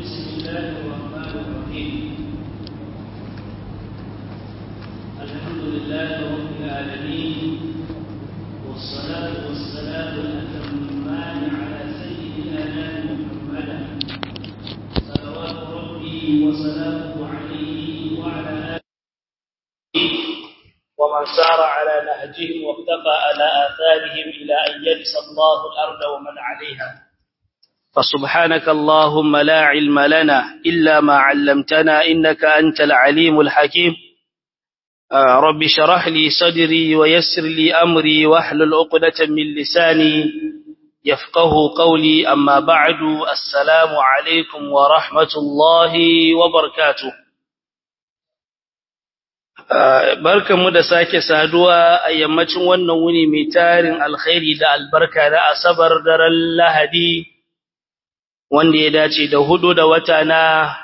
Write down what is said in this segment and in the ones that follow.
بسم الله الرحمن الرحيم الحمد لله رب العالمين والصلاة والسلام الأتمان على سيد الأنام محمدا صلوات ربي وسلامه عليه وعلى آله ومن سار على نهجهم واقتفى على آثارهم إلى أن يرث الله الأرض ومن عليها فسبحانك اللهم لا علم لنا إلا ما علمتنا إنك أنت العليم الحكيم آه رب شرح لي صدري ويسر لي أمري واحلل عقدة من لساني يفقه قولي أما بعد السلام عليكم ورحمة الله وبركاته barkanmu da sake saduwa a yammacin wannan wuni mai tarin alkhairi da albarka da asabar daren lahadi wanda ya dace da hudu da wata na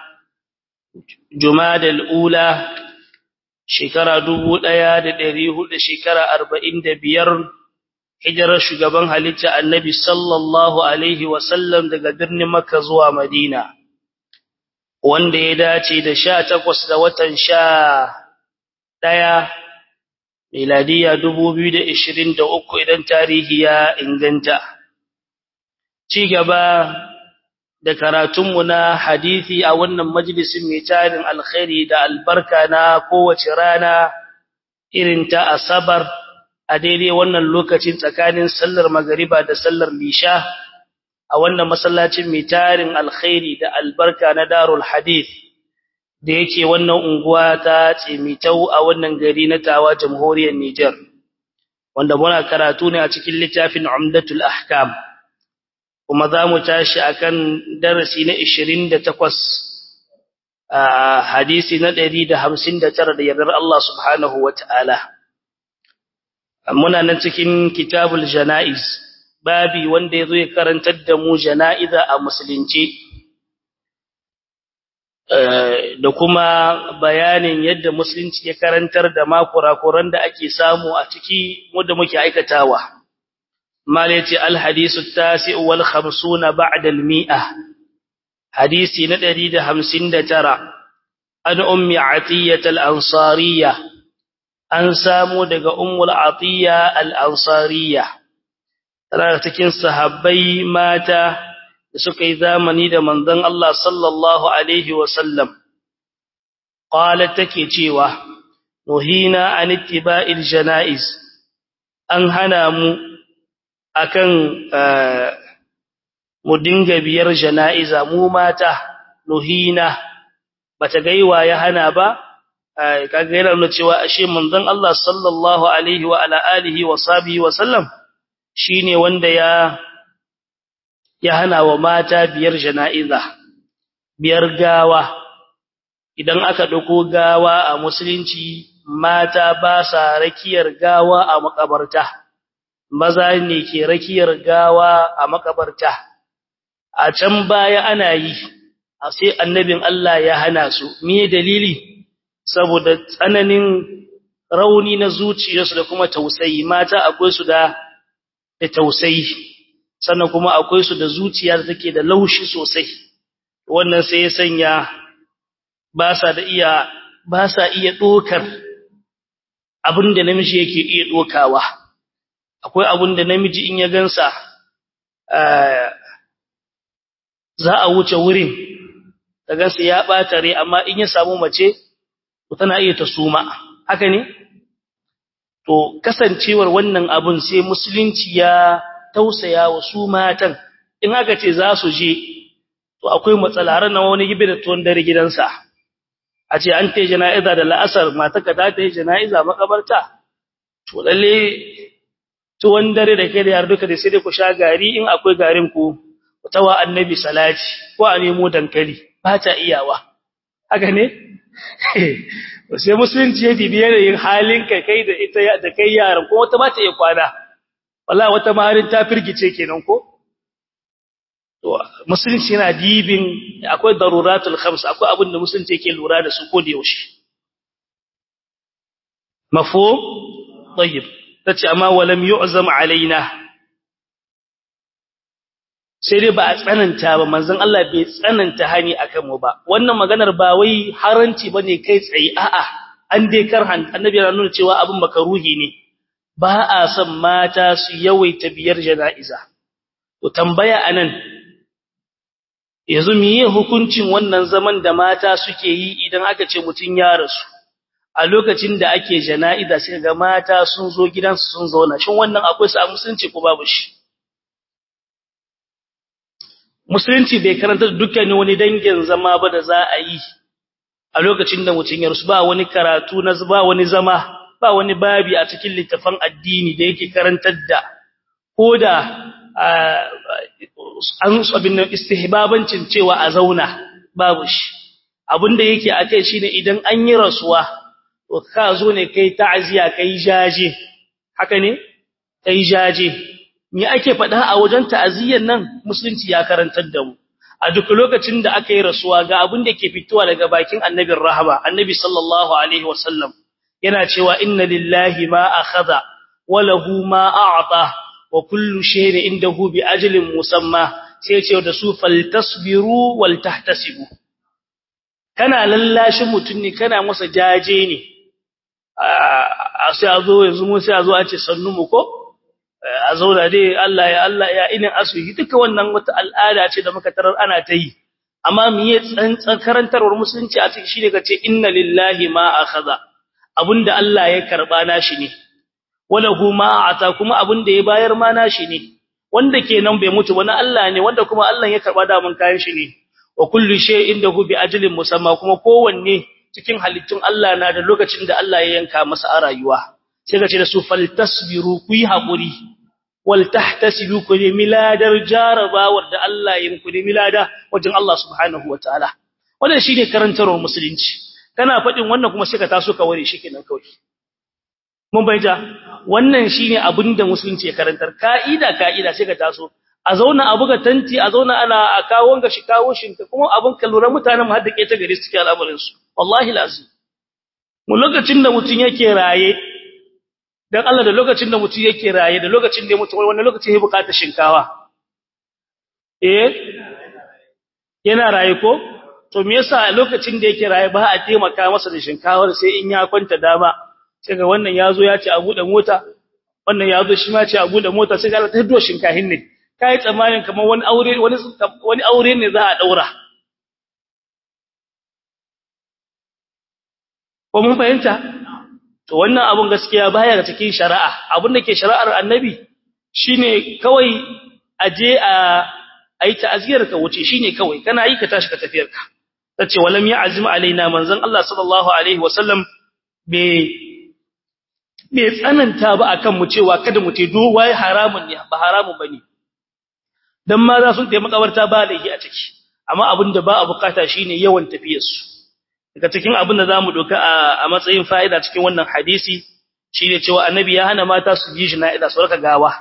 jumadal ula shekara dubu ɗaya da ɗari hudu shekara arba'in da biyar hijirar shugaban halitta annabi sallallahu alaihi wasallam daga birnin makka zuwa madina wanda ya dace da sha takwas da watan sha ɗaya miladiya dubu biyu da ishirin da uku idan tarihi ya inganta ci gaba da karatunmu na hadithi a wannan majalisin mai tarin alkhairi da albarka na kowace rana irin ta asabar a daidai wannan lokacin tsakanin sallar magariba da sallar lisha a wannan masallacin mai tarin alkhairi da albarka na darul hadith da yake wannan unguwa ta tsemitau a wannan gari na tawa jamhuriyar Nijar wanda muna karatu ne a cikin littafin Umdatul Ahkam kuma za mu tashi akan darasi na 28 a hadisi na 159 da yardar Allah subhanahu wataala muna nan cikin kitabul janaiz babi wanda yazo ya karantar da mu janaiza a musulunci da kuma bayanin yadda musulunci ya karantar da makurakuran da ake samu a ciki wanda muke aikatawa malati alhadisu tasi wal 50 ba'da al mi'ah hadisi na 159 an ummi atiyah al ansariyah an samu daga ummul atiyah al ansariyah tana cikin sahabbai mata da suka yi zamani da manzon Allah sallallahu alaihi wasallam qalat take cewa nuhina an ittiba'il janaiz an hana mu akan mu dinga biyar janaiza mu mata nuhina bata gaiwa ya hana ba kaga yana nuna cewa ashe manzon Allah sallallahu alaihi wa ala alihi wa sahbihi wa sallam shine wanda ya ya hana wa mata biyar jana'iza biyar gawa idan aka dauko gawa a musulunci mata ba sa rakiyar gawa a makabarta maza ne ke rakiyar gawa a makabarta a can baya ana yi a sai annabin Allah ya hana su me dalili saboda tsananin rauni na zuciyarsu da kuma tausayi mata akwai su da tausayi sannan kuma akwai su da zuciya da take da laushi sosai wannan sai ya sanya ba sa da iya ba sa iya dokar abinda namiji yake iya dokawa akwai abinda namiji in ya gansa za a wuce wurin ka gansa ya bata rai amma in ya samu mace to tana iya ta suma haka ne to kasancewar wannan abun sai musulunci ya tausaya wa su matan in aka ce za su je to akwai matsala ran wani gibe da tuwon dare gidansa a ce an ta jana'iza da la'asar mataka ta ta yi jana'iza makabarta to lalle tuwon dare da ke da yar duka da sai dai ku sha gari in akwai garin ku tawa annabi salati ko a nemo dankali ba ta iyawa haka ne sai musulunci ya bibiye da yin halin kai kai da ita da kai yaran ko wata ba ta iya kwana wallahi wata maharin ta firgice kenan ko to musulunci yana dibin akwai daruratul khams akwai abin da musulunci yake lura da su ko da yaushe mafhum tayyib tace amma walam yu'zam alaina sai dai ba a tsananta ba manzon Allah bai tsananta hani akan mu ba wannan maganar ba wai haranci bane kai tsaye a'a an dai karhan annabi ya nuna cewa abin makaruhi ne ba a son mata su yawaita biyar jana'iza to tambaya anan yanzu miye hukuncin wannan zaman da mata suke yi idan aka ce mutun ya rasu a lokacin da ake jana'iza sai ga mata sun zo gidansu sun zauna shin wannan akwai sa musulunci ko babu shi musulunci bai karanta dukkanin wani dangin zama ba da za a yi a lokacin da mutun ya rasu ba wani karatu na ba wani zama ba wani babi a cikin littafin addini da yake karantar da koda an abin nan istihbabancin cewa a zauna babu shi abinda yake akai shine idan an yi rasuwa to ka zo ne kai ta'aziya kai jaje haka ne kai jaje me ake faɗa a wajen ta'aziyyar nan musulunci ya karantar da mu a duk lokacin da aka yi rasuwa ga abin da ke fitowa daga bakin annabin rahama annabi sallallahu alaihi wasallam yana cewa inna lillahi ma akhadha wa lahu ma a'ta wa kullu shay'in indahu bi ajalin musamma sai ce da su faltasbiru wal tahtasibu kana lallashin mutun ne kana masa jaje ne a sai a zo yanzu mu sai a zo a ce sannu mu ko a zauna dai Allah ya Allah ya inin asuhi duka wannan wata al'ada ce da muka tarar ana ta yi amma miye tsantsan karantarwar musulunci a cikin shine kace inna lillahi ma akhadha abunda Allah ya karba nashi ne walahu ma ata kuma abunda ya bayar ma nashi ne wanda kenan bai mutu ba na Allah ne wanda kuma Allah ya karba da mun kayan shi ne wa kullu shay'in dahu bi ajalin musamma kuma kowanne cikin halittun Allah na da lokacin da Allah ya yanka masa a rayuwa sai ka ce da su faltasbiru ku yi haƙuri wal tahtasibu ku ne miladar jarabawar da Allah ya muku ne milada wajen Allah subhanahu wataala wannan shine karantarwar musulunci kana faɗin wannan kuma sai ka taso ka ware shi kenan kawai mun bayyana wannan shine abinda musulunci ya karantar kaida kaida sai ka taso a zauna a buga tanti a zauna ana a kawo ga shi kawo shi kuma abin ka lura mutanen mu haddake ta gari suke al'amarin su wallahi lazim mu lokacin da mutun yake raye dan Allah da lokacin da mutun yake raye da lokacin da mutu wannan lokacin ya bukata shinkawa eh yana raye ko to me yasa lokacin da yake raye ba a taimaka masa da shinkawar sai in ya kwanta dama sai ga wannan yazo ya ce a bude mota wannan yazo shi ma ce a bude mota sai ga ta hiddo shinkahin ne kai tsammanin kamar wani aure wani wani aure ne za a daura ko mun fahimta to wannan abun gaskiya baya ga cikin shari'a abun da ke shari'ar annabi shine kawai aje a ayi ta'aziyar ka wuce shine kawai kana yi ka tashi ka tafiyar ka tace walam ya'zim alaina manzon Allah sallallahu alaihi wasallam be be tsananta ba akan mu cewa kada mu te do wai haramun ne ba haramun bane dan ma za su tayi makabarta ba laifi a ciki amma abinda ba a bukata shine yawan tafiyar su daga cikin abin da zamu doka a matsayin fa'ida cikin wannan hadisi shine cewa annabi ya hana mata su ji jina'iza su raka gawa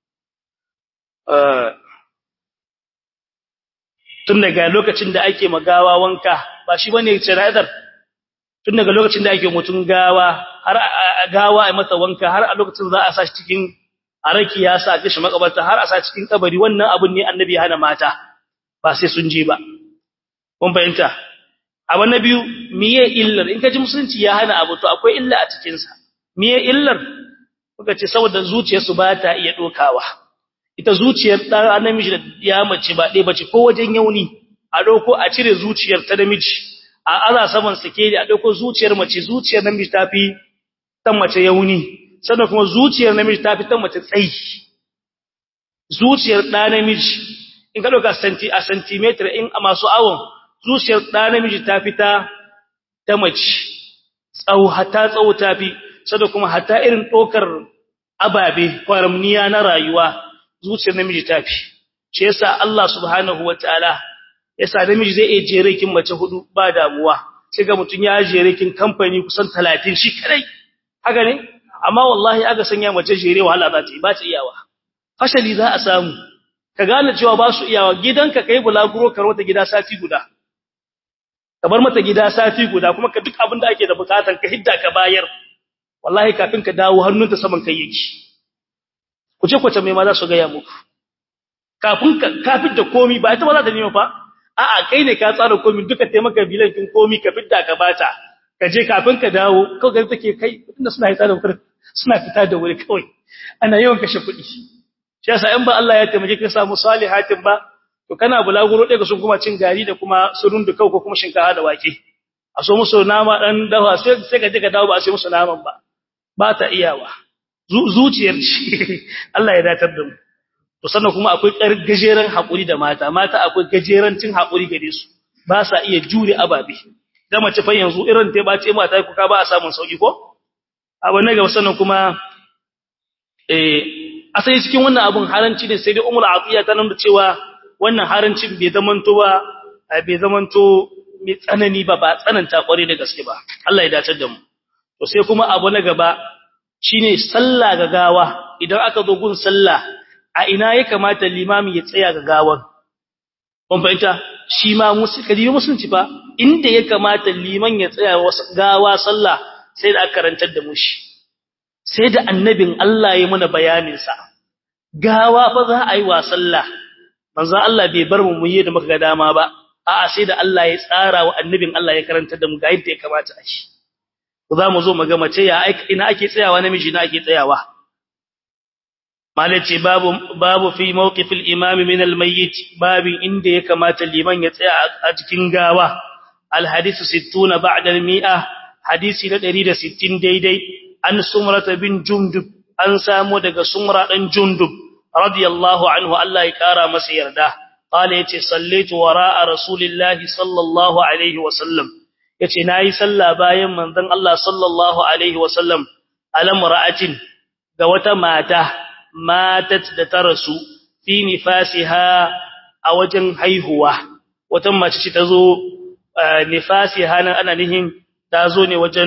tun daga lokacin da ake magawa wanka ba shi bane jina'izar tun daga lokacin da ake mutun gawa har gawa ai masa wanka har a lokacin za a sa shi cikin araki ya sa kishi makabarta har a sa cikin kabari wannan abun ne annabi ya hana mata ba sai sun je ba kun fahimta abu na biyu miye illar in ka ji musulunci ya hana abu to akwai illa a cikin sa miye illar kuka ce saboda zuciyarsu ba ta iya dokawa ita zuciyar dan namiji da ya mace ba dai bace ko wajen yauni a dauko a cire zuciyar ta namiji a aza saman sikeli a dauko zuciyar mace zuciyar namiji tafi tan mace yauni sannan kuma zuciyar namiji tafi tan mace tsayi zuciyar dan namiji in ka dauka centi a centimeter in a masu awon zuciyar ɗa namiji ta fita ta mace tsawo hata tsawo ta fi sada kuma hata irin ɗokar ababe kwaramniya na rayuwa zuciyar namiji ta fi shi yasa Allah subhanahu wataala yasa namiji zai iya jere kin mace hudu ba damuwa sai ga mutun ya jere kin kamfani kusan 30 shi kadai haka ne amma wallahi aka sanya mace jere wahala za ta yi ba ta iyawa fashali za a samu ka gane cewa ba su iyawa gidanka kai bulaguro karwata gida sati guda ka bar mata gida sati guda kuma ka duk abin da ake da bukatan ka hidda ka bayar wallahi kafin ka dawo hannunta saman kai yake ku ce kwace mai ma za su ga ya muku kafin ka fitta komi ba ita ba za ta nemi fa a'a kai ne ka tsara komi duka taimaka bilan kin komi ka fitta ka bata ka je kafin ka dawo kawai ga take kai inda suna hita da wuri suna fita da wuri kawai ana yawan kashe kuɗi shi yasa in ba Allah ya taimake ka samu salihatin ba to kana bulaguro ɗaya sun kuma cin gari da kuma surun da kau ko kuma shinkafa da wake a so musu nama dan dawa sai sai ka je ka dawo ba a sai musu naman ba ba ta iyawa zuciyar shi Allah ya datar da mu to sannan kuma akwai gajeren hakuri da mata mata akwai gajerancin hakuri gare su ba sa iya jure ababe da mace fa yanzu irin ta bace mata ku ka ba a samun sauki ko abu ne ga sannan kuma eh asali cikin wannan abun haranci ne sai dai umul atiya ta nuna cewa wannan harancin bai zamanto ba bai zamanto mai tsanani ba ba tsananta kware da gaske ba Allah ya dace da mu to sai kuma abu na gaba shine sallah ga gawa idan aka zo gun sallah a ina ya kamata limami ya tsaya ga gawan kun fahimta shi ma musulmi musulunci fa inda ya kamata liman ya tsaya gawa sallah sai da aka karantar da mu shi sai da annabin Allah ya muna bayanin sa gawa fa za a yi wa sallah manzo Allah bai bar mu mu yi da muka ga dama ba a'a sai da Allah ya tsara wa annabin Allah ya karantar da mu ga yadda ya kamata a shi za mu zo mu ga mace ya ina ake tsayawa namiji ina ake tsayawa malaci babu babu fi mawqifil imam min al mayyit babin inda ya kamata liman ya tsaya a cikin gawa al hadith 60 ba'da al mi'a hadisi na 160 daidai an sumrata bin jundub an samu daga sumra dan jundub radiyallahu anhu Allah ya kara masa yarda qala yace sallaitu wara'a rasulillahi sallallahu alaihi wa sallam yace nayi sallah bayan manzon Allah sallallahu alaihi wasallam alam ra'atin ga wata mata matat da ta rasu fi nifasiha a wajen haihuwa wata mace ce tazo nifasiha nan ana nihin tazo ne wajen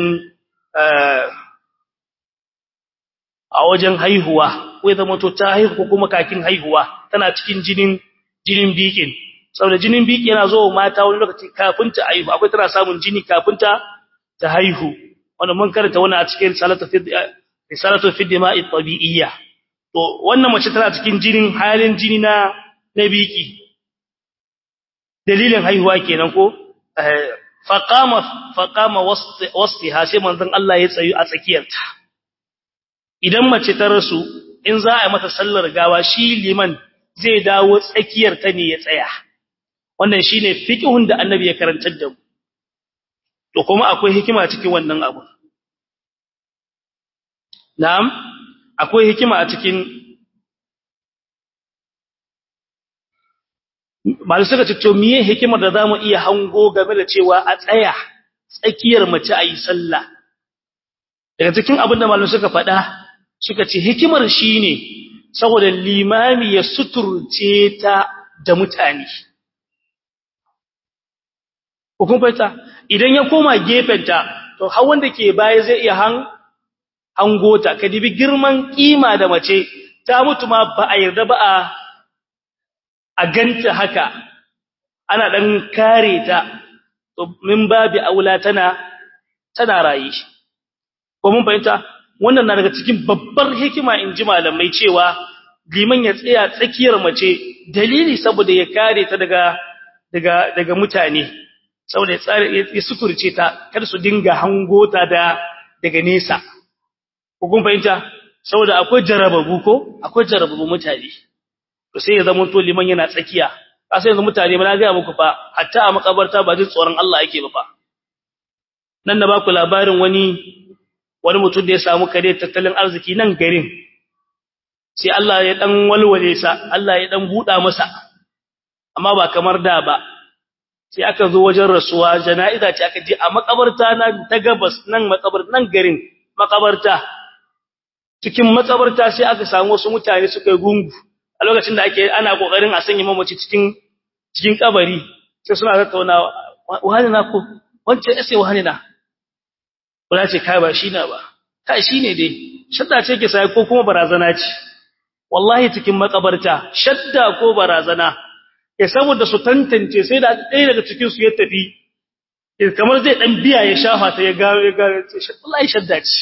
a wajen haihuwa ko zama to ta haihu ko kuma kakin haihuwa tana cikin jinin jinin bikin saboda jinin biki yana zo mata wani lokaci kafin ta haihu akwai tana samun jini kafin ta ta haihu wanda mun karanta wannan a cikin salatu fi risalatu fi dima'i tabi'iyya to wannan mace tana cikin jinin halin jini na na biki dalilin haihuwa kenan ko faqama faqama wasfiha sai manzon Allah ya tsayu a tsakiyarta idan mace ta rasu in za a yi mata sallar gawa shi liman zai dawo tsakiyar ta ne ya tsaya wannan shine fiqhun da annabi ya karantar da mu to kuma akwai hikima cikin wannan abu na'am akwai hikima a cikin malu suka ce to miye hikimar da zamu iya hango game da cewa a tsaya tsakiyar mace ayi sallah daga cikin abin da malu suka faɗa suka ce hikimar shine saboda limami ya suturce ta da mutane hukun fata idan ya koma gefenta to har wanda ke baya zai iya han hangota ka dibi girman kima da mace ta mutu ma ba a yarda ba a a ganta haka ana dan kare ta to min babi aula tana tana rayi ko mun fahimta wannan na daga cikin babbar hikima in ji malamai cewa liman ya tsaya tsakiyar mace dalili saboda ya kare ta daga daga daga mutane saboda ya tsare ya suturce ta kar su dinga hangota da daga nesa ko kun fahimta saboda akwai jarababu ko akwai jarababu mutane to sai ya zama to liman yana tsakiya sai yanzu mutane ba na ga muku fa hatta a makabarta ba jin tsoron Allah yake ba fa nan da ba ku labarin wani wani mutum da ya samu kare tattalin arziki nan garin sai Allah ya dan walwale sa Allah ya dan buda masa amma ba kamar da ba sai aka zo wajen rasuwa jana'iza ce aka je a makabarta na ta gabas nan makabar nan garin makabarta cikin makabarta sai aka samu wasu mutane suka yi gungu a lokacin da ake ana kokarin a sanya mamaci cikin cikin kabari sai suna tattaunawa wani na ko wance sai wani na ba ce kai ba shi na ba kai shine dai shadda ce ke sai ko kuma barazana ce wallahi cikin makabarta shadda ko barazana ya saboda su tantance sai da ɗaya daga cikin su ya tafi kamar zai dan biya ya shafa ta ya ga ya ga wallahi shadda ce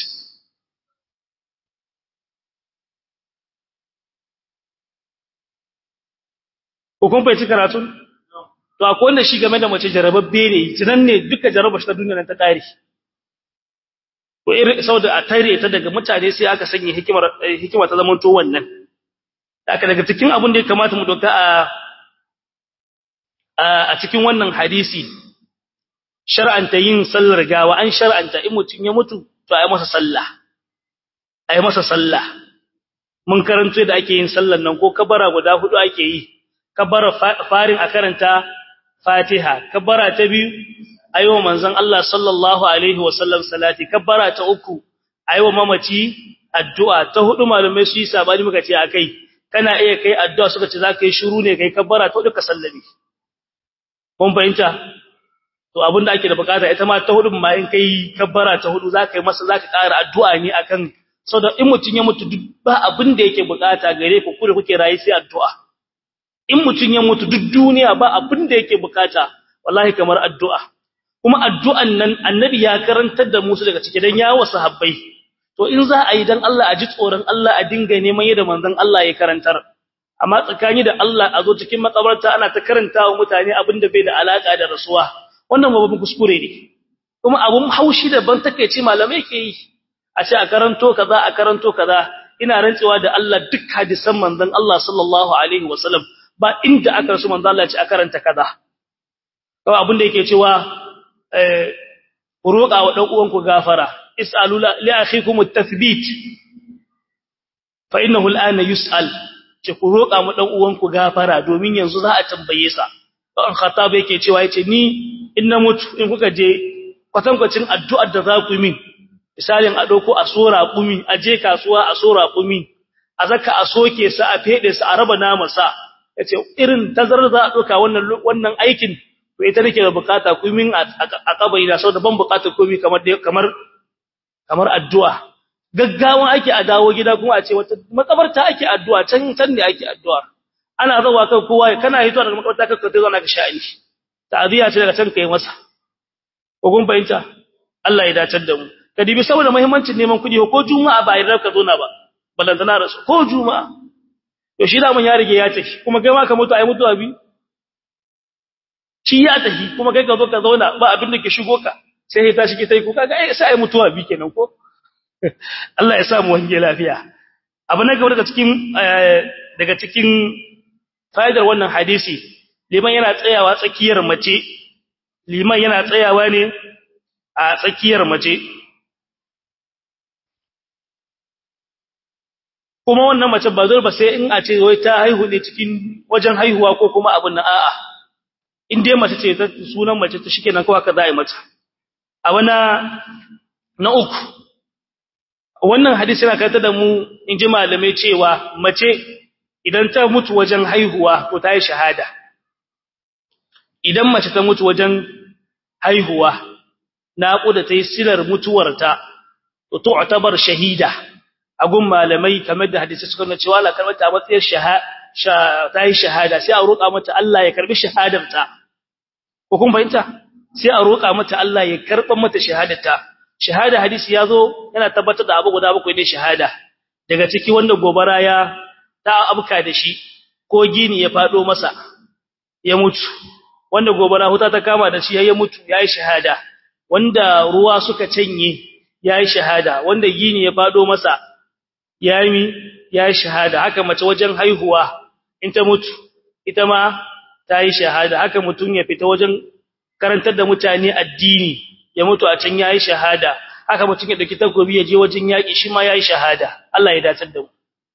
ko kun fahimci karatu to akwai wanda shi game da mace jarababbe ne tunan ne duka jarabar shi ta duniya nan ta kare ko irin saboda a tare ta daga mutane sai aka sanya hikimar hikima ta zaman to wannan haka daga cikin abin da ya kamata mu doka a a cikin wannan hadisi shar'anta yin sallar gawa an shar'anta in mutun ya mutu to ayi masa sallah ayi masa sallah mun karanto da ake yin sallar nan ko kabara guda hudu ake yi kabara farin a karanta fatiha kabara ta biyu ayo manzon Allah sallallahu alaihi wasallam salati kabara ta uku ayo mamaci addu'a ta hudu malamai su yi sabani muka ce akai kana iya kai addu'a suka ce zaka yi shiru ne kai kabara ta duka sallami kun fahimta to abinda ake da bukata ita ma ta hudu ma in kai kabbara ta hudu zaka yi masa zaka ƙara addu'a ne akan saboda in mutun ya mutu duk ba abinda yake bukata gare ku kure kuke rayi sai addu'a in mutun ya mutu duk duniya ba abinda yake bukata wallahi kamar addu'a kuma addu'an nan annabi ya karantar da musu daga cike dan yawo sahabbai to in za a yi dan Allah a ji tsoron Allah a dinga neman yadda manzon Allah ya karantar amma tsakani da Allah a zo cikin makabarta ana ta karantawa mutane abinda bai da alaka da rasuwa wannan babban kuskure ne kuma abun haushi da ban takeici malamai ke yi a ce a karanto kaza a karanto kaza ina rantsewa da Allah duk hadisan manzon Allah sallallahu alaihi wasallam ba inda aka rasu manzon Allah ya ce a karanta kaza kawai abin da yake cewa eh ku roƙa wa dan uwanku gafara is'alu li akhikum at-tathbit fa innahu al-ana yus'al ce ku roƙa mu dan uwanku gafara domin yanzu za a tambaye sa dan khattab yake cewa yace ni in na mutu in kuka je kwatankwacin addu'ar da za ku yi min misalin a dauko a sora kumi a je kasuwa a sora kumi a zaka a soke sa a fede sa a raba nama sa yace irin tazarar za a doka wannan wannan aikin to ita nake da bukata ku min a kabari da saboda ban bukatar komai kamar kamar kamar addu'a gaggawa ake a dawo gida kuma a ce wata makabarta ake addu'a can can ne ake addu'a ana zawa kan kowa kana hito daga makabarta ka ka zo na ka sha'ani ta'ziya ce daga can kai masa ko kun fahimta Allah ya dace da mu ka dibi saboda muhimmancin neman kudi ko juma'a ba yarda ka zo na ba balantana rasu ko juma'a to shi da mun ya rige ya tafi kuma kai ma ka mutu ai mutuwa bi shi ya tafi kuma kai ka zo ka zauna ba abin da ke shigo ka sai ya tashi ki tai ko kaga ai sai ai mutuwa bi kenan ko Allah ya sa mu wange lafiya abu na gaba daga cikin daga cikin fa'idar wannan hadisi liman yana tsayawa tsakiyar mace liman yana tsayawa ne a tsakiyar mace kuma wannan mace ba zai ba sai in a ce wai ta haihu ne cikin wajen haihuwa ko kuma abin na a'a in dai mace ce ta sunan mace ta shikenan kawai ka za a yi mata a wana na uku wannan hadisi yana kanta da mu in ji malamai cewa mace idan ta mutu wajen haihuwa to ta yi shahada idan mace ta mutu wajen haihuwa naƙuda ta yi silar mutuwarta to tu'tabar shahida agun malamai kamar da hadisi suka nuna cewa la karɓar ta matsayin shahada ta yi shahada sai a roƙa mata Allah ya karbi shahadarta ko kun fahimta sai a roƙa mata Allah ya karɓa mata shahadarta shahada hadisi yazo yana tabbatar da abu guda bakwai ne shahada daga ciki wanda gobara ya ta abuka da shi ko gini ya fado masa ya mutu wanda gobara huta ta kama da shi ya mutu yayi shahada wanda ruwa suka canye yayi shahada wanda gini ya fado masa yayi yayi shahada haka mace wajen haihuwa in ta mutu ita ma ta yi shahada haka mutun ya fita wajen karantar da mutane addini ya mutu a can yayi shahada haka mutun ya dauki takobi ya je wajen yaki shi ma yayi shahada Allah ya dace da mu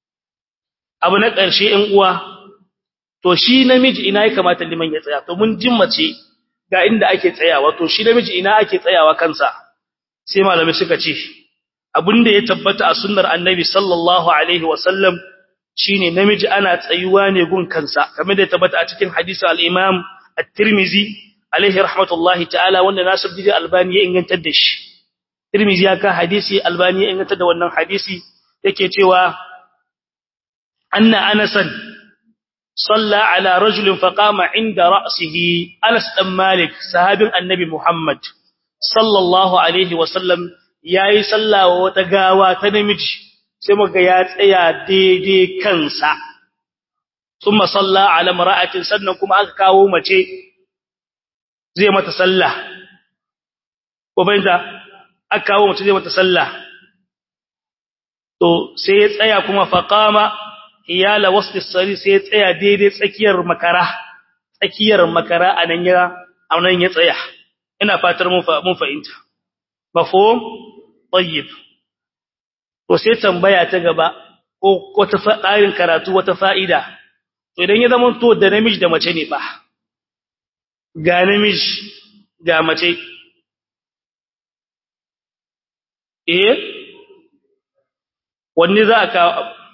abu na ƙarshe ɗan uwa to shi namiji ina ya kamata liman ya tsaya to mun jin mace ga inda ake tsayawa to shi namiji ina ake tsayawa kansa sai malamai suka ce abinda ya tabbata a sunnar annabi sallallahu alaihi wasallam shine namiji ana tsayuwa ne gun kansa kamar da ya tabbata a cikin hadisi al-Imam at-Tirmidhi alaihi rahmatullahi ta'ala wanda Nasiruddin Albani ya ingantar da shi Tirmidhi ya ka hadisi Albani ya ingantar da wannan hadisi yake cewa anna Anasan صلى على رجل فقام عند رأسه أنس بن مالك صحابي النبي محمد صلى الله عليه وسلم yayi sallah wa wata gawa ta namiji sai muga ya tsaya daidai kansa thumma salla ala mar'atin sannan kuma aka kawo mace zai mata sallah ko bayyana aka kawo mace zai mata sallah to sai ya tsaya kuma faqama iyala wasfi sari sai ya tsaya daidai tsakiyar makara tsakiyar makara anan ya anan ya tsaya ina fatar mun mun fahimta mafhum tayyib to sai tambaya ta gaba ko wata fa'arin karatu wata fa'ida to idan ya zama to da namiji da mace ne ba ga namiji ga mace eh wanne za ka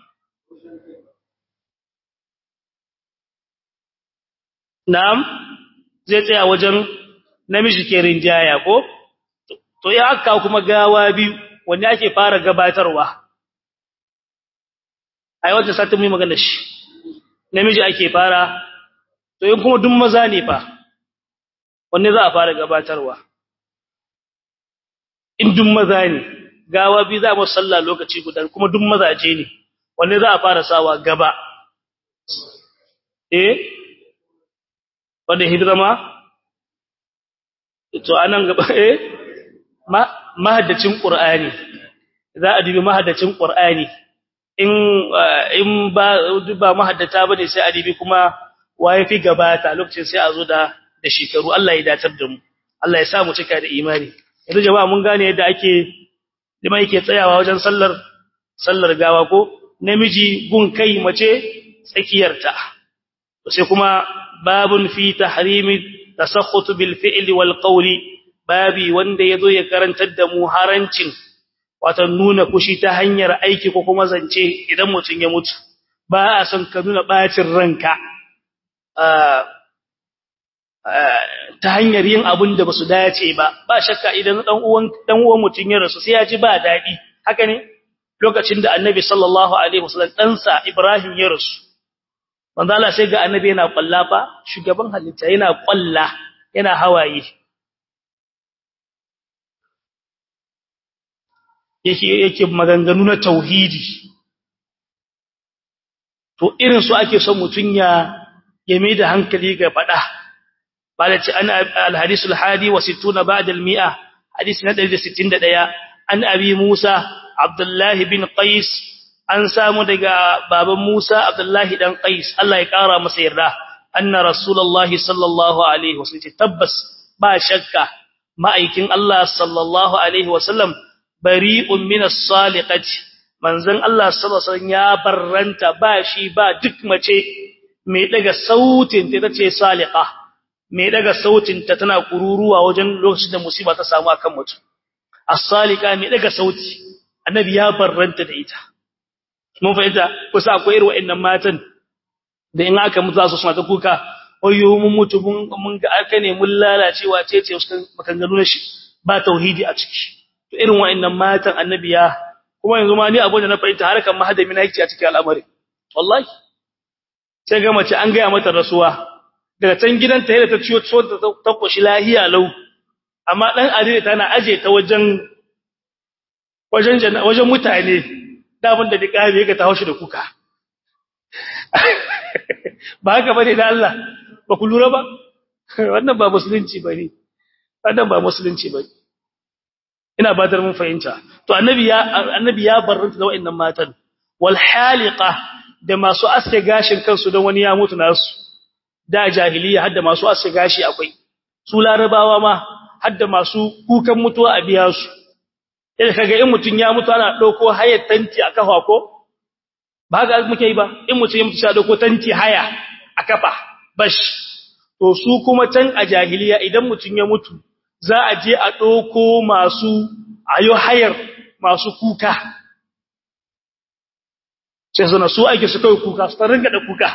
na'am zai tsaya wajen namiji ke rinjaya ko to ya aka kuma gawa biyu wanne ake fara gabatarwa ai wanda satin mu magana shi namiji ake fara to in kuma duk maza ne fa wanne za a fara gabatarwa in duk maza ne gawa biyu za mu sallah lokaci guda kuma duk mazaje ne wanne za a fara sawa gaba eh wanda hidima to anan gaba eh mahaddacin qur'ani za a dubi mahaddacin qur'ani in in ba ba mahaddata bane sai a dubi kuma waye fi gabata lokacin sai a zo da da shekaru Allah ya datar da mu Allah ya sa mu cika da imani yanzu jama'a mun gane yadda ake lima yake tsayawa wajen sallar sallar gawa ko namiji gun kai mace tsakiyarta sai kuma babun fi tahrimi tasakhut bil fi'li wal qawli babi wanda yazo ya karantar da mu harancin wato nuna kushi ta hanyar aiki ko kuma zance idan mutun ya mutu ba a son ka nuna bacin ranka ta hanyar yin abin da basu dace ba ba shakka idan dan uwan dan uwan mutun ya rasu sai ya ji ba dadi haka ne lokacin da annabi sallallahu alaihi wasallam dan sa ibrahim ya rasu manzo Allah sai ga annabi yana kwallafa shugaban halitta yana kwalla yana hawaye yake yake maganganu na tauhidi to irin su ake son mutun ya yame da hankali ga fada bada ce an al-hadisul hadi wa 60 ba'da al-mi'a hadisi na 161 an abi Musa Abdullah bin Qais an samu daga baban Musa Abdullah dan Qais Allah ya kara masa yarda anna rasulullahi sallallahu alaihi wasallam tabbas ba shakka ma'aikin Allah sallallahu alaihi wasallam bari'un min as-saliqati manzon Allah sallallahu alaihi wasallam ya barranta ba shi ba duk mace mai daga sautin ta tace saliqa mai daga sautin ta tana kururuwa wajen lokacin da musiba ta samu akan mutum as-salika mai daga sauti annabi ya barranta da ita mun fahimta kusa akwai irin wa'annan matan da in aka mutu su suna ta kuka oyo mun mutu mun mun ga aka ne mun lalacewa ce ce su makanganu na shi ba tauhidi a ciki to irin wa'annan matan annabi ya kuma yanzu ma ni abin da na fahimta harkan mahadami na yake a cikin al'amari wallahi sai ga mace an gaya mata rasuwa daga can gidanta yadda ta ciyo so ta koshi lahiya lau amma dan adire tana aje ta wajen wajen wajen mutane da abin da dikabe ga ta haushi da kuka ba haka bane da Allah ba ku lura ba wannan ba musulunci bane wannan ba musulunci bane ina badar mun fahimta to annabi ya annabi ya barranta da wayannan matan wal haliqa da masu aske gashin kansu don wani ya mutu nasu da jahiliya hadda masu aske gashi akwai su larabawa ma hadda masu kukan mutuwa a biya su idan kaga in mutun ya mutu ana dauko hayar tanti a kafa ko ba ga muke yi ba in mutun ya mutu sai dauko tanti haya a kafa bash to su kuma can a jahiliya idan mutun ya mutu za a je a dauko masu ayo hayar masu kuka sai suna su ake su kai kuka su ringa da kuka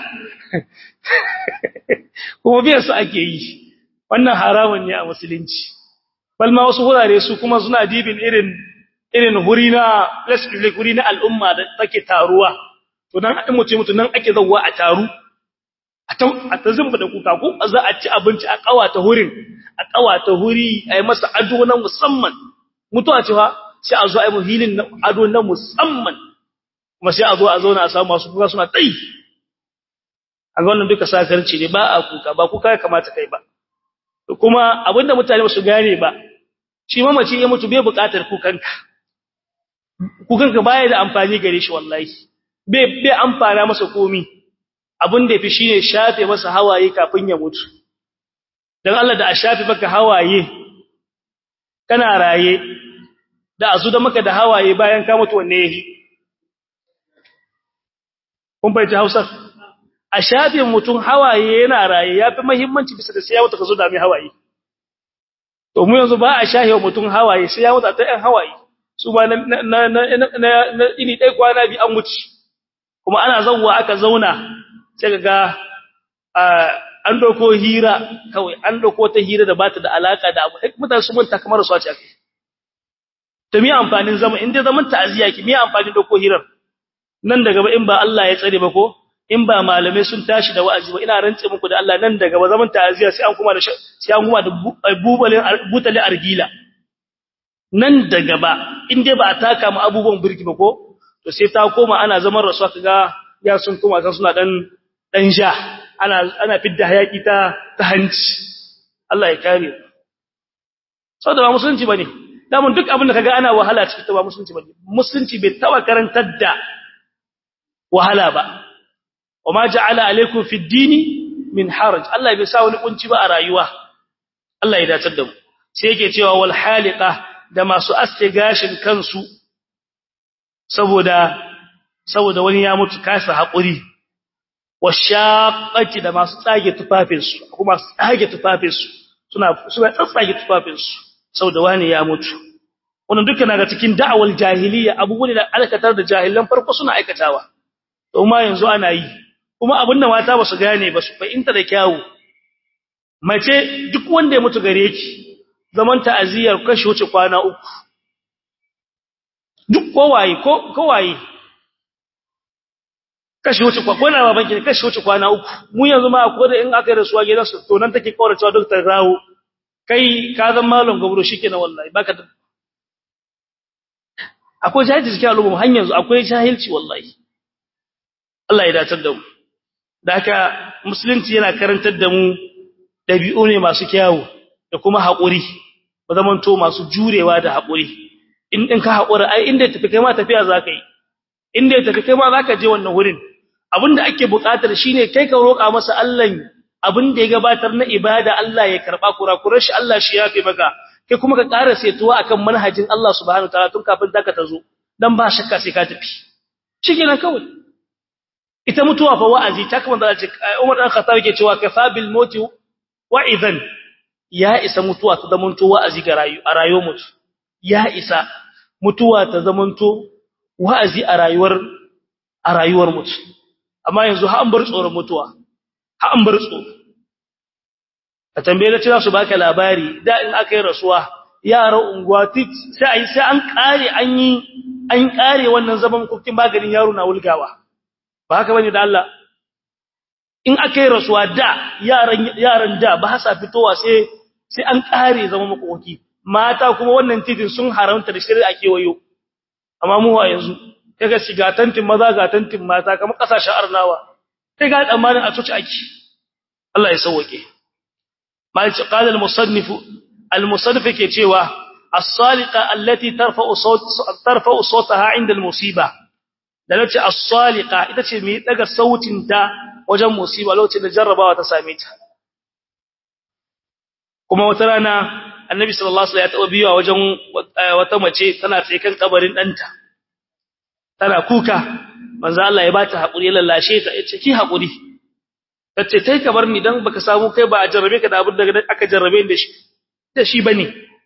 kuma biyan su ake yi wannan haramun ne a musulunci balma wasu wurare su kuma suna dibin irin irin huri na public huri na al'umma da take taruwa to nan in mutum mutum nan ake zawwa a taru a ta a ta zumba da kuka ko za a ci abinci a kawata hurin a kawata huri a yi masa ado na musamman mutuwa ce fa sai a zo a yi muhilin ado na musamman kuma sai a zo a zauna a samu masu kuka suna tsayi a ga wannan duka sakarci ne ba a kuka ba kuka ya kamata kai ba kuma abinda mutane su gane ba shi mamaci ya mutu bai buƙatar kukanka kukanka baya da amfani gare shi wallahi bai bai amfana masa komi abin da yafi shine shafe masa hawaye kafin ya mutu dan Allah da a shafe maka hawaye kana raye da azu da maka da hawaye bayan ka mutu wanne yahi kun bai ta Hausa a shafin mutum hawaye yana raye yafi muhimmanci bisa da sai ya mutu ka zo da mai hawaye to mu yanzu ba a shahewa mutum hawaye sai ya mutu ta ɗan hawaye su ma na na na na ini dai kwana bi an wuce kuma ana zawwa aka zauna sai ga an doko hira kawai an doko ta hira da bata da alaka da abu mutane su manta kamar su a ce akai to me amfanin zama in dai zaman ta'aziya ki me amfanin doko hirar nan daga ba in ba Allah ya tsare ba ko in ba malamai sun tashi da wa'azi ba ina rantse muku da Allah nan daga ba zaman ta'aziya sai an kuma da sai an kuma da bubalin butale argila nan daga ba in dai ba a taka mu abubuwan birki ba ko to sai ta koma ana zaman rasuwa kaga ya sun koma kan suna dan dan sha ana ana fidda hayaki ta ta hanci Allah ya kare saboda ba musulunci bane damun duk abin da kaga ana wahala cikin ta ba musulunci bane musulunci bai taba karantar da wahala ba wama ja'ala alaikum fid dini min haraj Allah bai sa wani kunci ba a rayuwa Allah ya dace da mu sai yake cewa wal haliqa da masu aske gashin kansu saboda saboda wani ya mutu kasa hakuri washaqati da masu tsage tufafinsu kuma tsage tufafinsu suna suna tsatsage tufafinsu saboda wani ya mutu wannan dukkan daga cikin da'awal jahiliya abubuwan da alkatar da jahilan farko suna aikatawa to ma yanzu ana yi kuma abinda mata ba su gane ba su fahimta da kyawu mace duk wanda ya mutu gare ki zaman ta'aziyar kashi wuce kwana uku duk kowaye ko kowaye kashi wuce kwa kwana baban ki kashi wuce kwana uku mu yanzu ma ko da in aka yi rasuwa gidan su to nan take kawar cewa doktor rawo kai ka zan malon gabro shikenan wallahi baka da akwai jahilci cikin al'umma har yanzu akwai jahilci wallahi Allah ya datar da mu da haka musulunci yana karantar da mu dabi'u ne masu kyawu da kuma haƙuri ba zaman to masu jurewa da haƙuri in din ka haƙura ai inda tafi kai ma tafiya zaka yi inda tafi kai ma zaka je wannan wurin abinda ake buƙatar shine kai ka roƙa masa Allah abinda ya gabatar na ibada Allah ya karba kurakurar shi Allah shi yafe maka kai kuma ka ƙara setuwa akan manhajin Allah subhanahu wataala tun kafin taka ta zo dan ba shakka sai ka tafi shikenan kawai ita mutuwa fa wa'azi ta kuma da Umar dan Khattab yake cewa kafa bil mauti wa'izan ya isa mutuwa ta zamanto wa'azi ga rayu a rayuwar mutu ya isa mutuwa ta zamanto wa'azi a rayuwar a rayuwar mutu amma yanzu ha an bar tsoron mutuwa ha an bar tsoro a tambaye da cewa su baka labari da in aka yi rasuwa yara unguwa tik sai sai an kare an yi an kare wannan zaman kokin maganin yaro na wulgawa ba haka bane da Allah in aka yi rasuwa da yaran yaran da ba sa fitowa sai sai an kare zaman makoki mata kuma wannan titin sun haramta da shari'a ake wayo amma mu wa yanzu kaga shiga tantin maza ga tantin mata kamar kasashen arnawa kai ga tsammanin a tuci ake Allah ya sauke malici qala al-musannif al-musannif ke cewa as-saliqa allati tarfa'u sawt tarfa'u sawtaha 'inda al-musiba da nace as-saliqa ita ce mai daga sautin ta wajen musiba lokacin da jarrabawa ta same ta kuma wata rana annabi sallallahu alaihi wasallam ya taba biyo wajen wata mace tana tsaye kan kabarin danta tana kuka manzo Allah ya bata hakuri ya lallashe ta yace ki hakuri tace kai ka bar ni dan baka samu kai ba a jarrabe ka da abin da aka jarrabe da shi da shi bane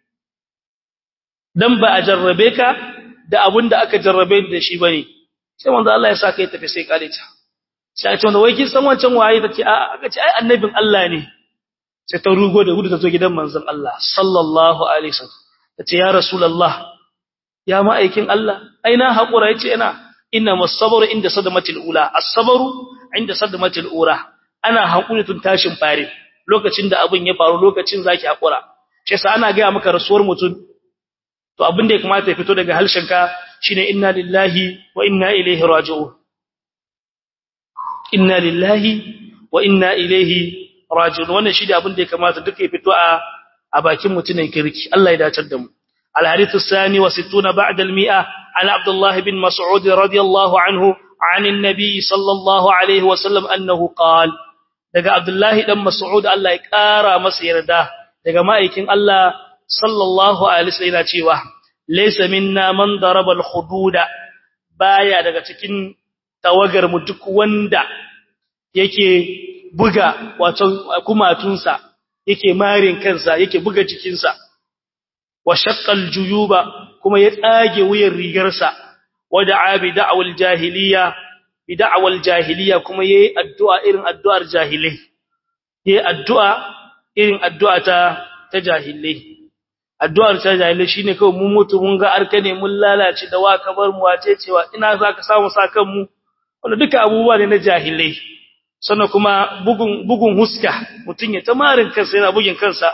dan ba a jarrabe ka da abin da aka jarrabe da shi bane sai manzo Allah ya sa kai tafi sai kare ta sai ta wanda wai kin san wancan waye tace a aka ce ai annabin Allah ne sai ta rugo da gudu ta zo gidan manzon Allah sallallahu alaihi wasallam tace ya rasulullah ya ma'aikin Allah aina haƙura yace ina inna masabru inda sadamatil ula as-sabru inda sadamatil ura ana haƙuri tun tashin fare lokacin da abin ya faru lokacin zaki haƙura shi yasa ana ga maka rasuwar mutum to abin da ya kamata ya fito daga halshenka shine inna lillahi wa inna ilaihi raji'un inna lillahi wa inna ilaihi raji'un wannan shi da abin da ya kamata duka ya fito a a bakin mutumin kirki Allah ya dace da mu الحديث الثاني وستون بعد المئة عن عبد الله بن مسعود رضي الله عنه عن النبي صلى الله عليه وسلم أنه قال daga Abdullahi dan Mas'ud Allah ya kara masa yarda daga ma'aikin Allah sallallahu alaihi wasallam cewa laysa minna man daraba al-hududa baya daga cikin tawagar mu duk wanda yake buga wato kumatunsa yake marin kansa yake buga jikinsa wa shaqqal juyuba kuma ya tsage wuyan rigarsa wa da'a bi da'wal jahiliya bi da'wal jahiliya kuma yayi addu'a irin addu'ar jahilai yayi addu'a irin addu'a ta ta jahilai addu'ar ta jahilai shine kawai mun mutu mun ga arka ne mun lalace da wa kabar mu wace cewa ina zaka samu sakan mu wanda duka abubuwa ne na jahilai sannan kuma bugun bugun huska mutun ya tamarin kansa yana bugin kansa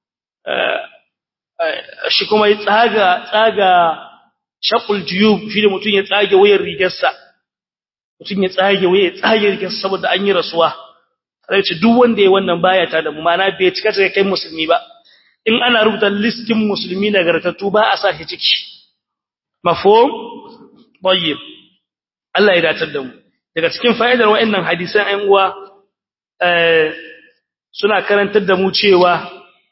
shi kuma ya tsaga tsaga shaqul juyub shi da mutun ya tsage wayar rigarsa mutun ya tsage wayar tsage rigarsa saboda an yi rasuwa sai ce duk wanda ya wannan baya ta da mu mana bai cika cika kai musulmi ba in ana rubuta listin musulmi nagartattu ba a sa shi ciki mafhum tayyib Allah ya datar da mu daga cikin fa'idar wa'annan hadisan ɗan uwa eh suna karantar da mu cewa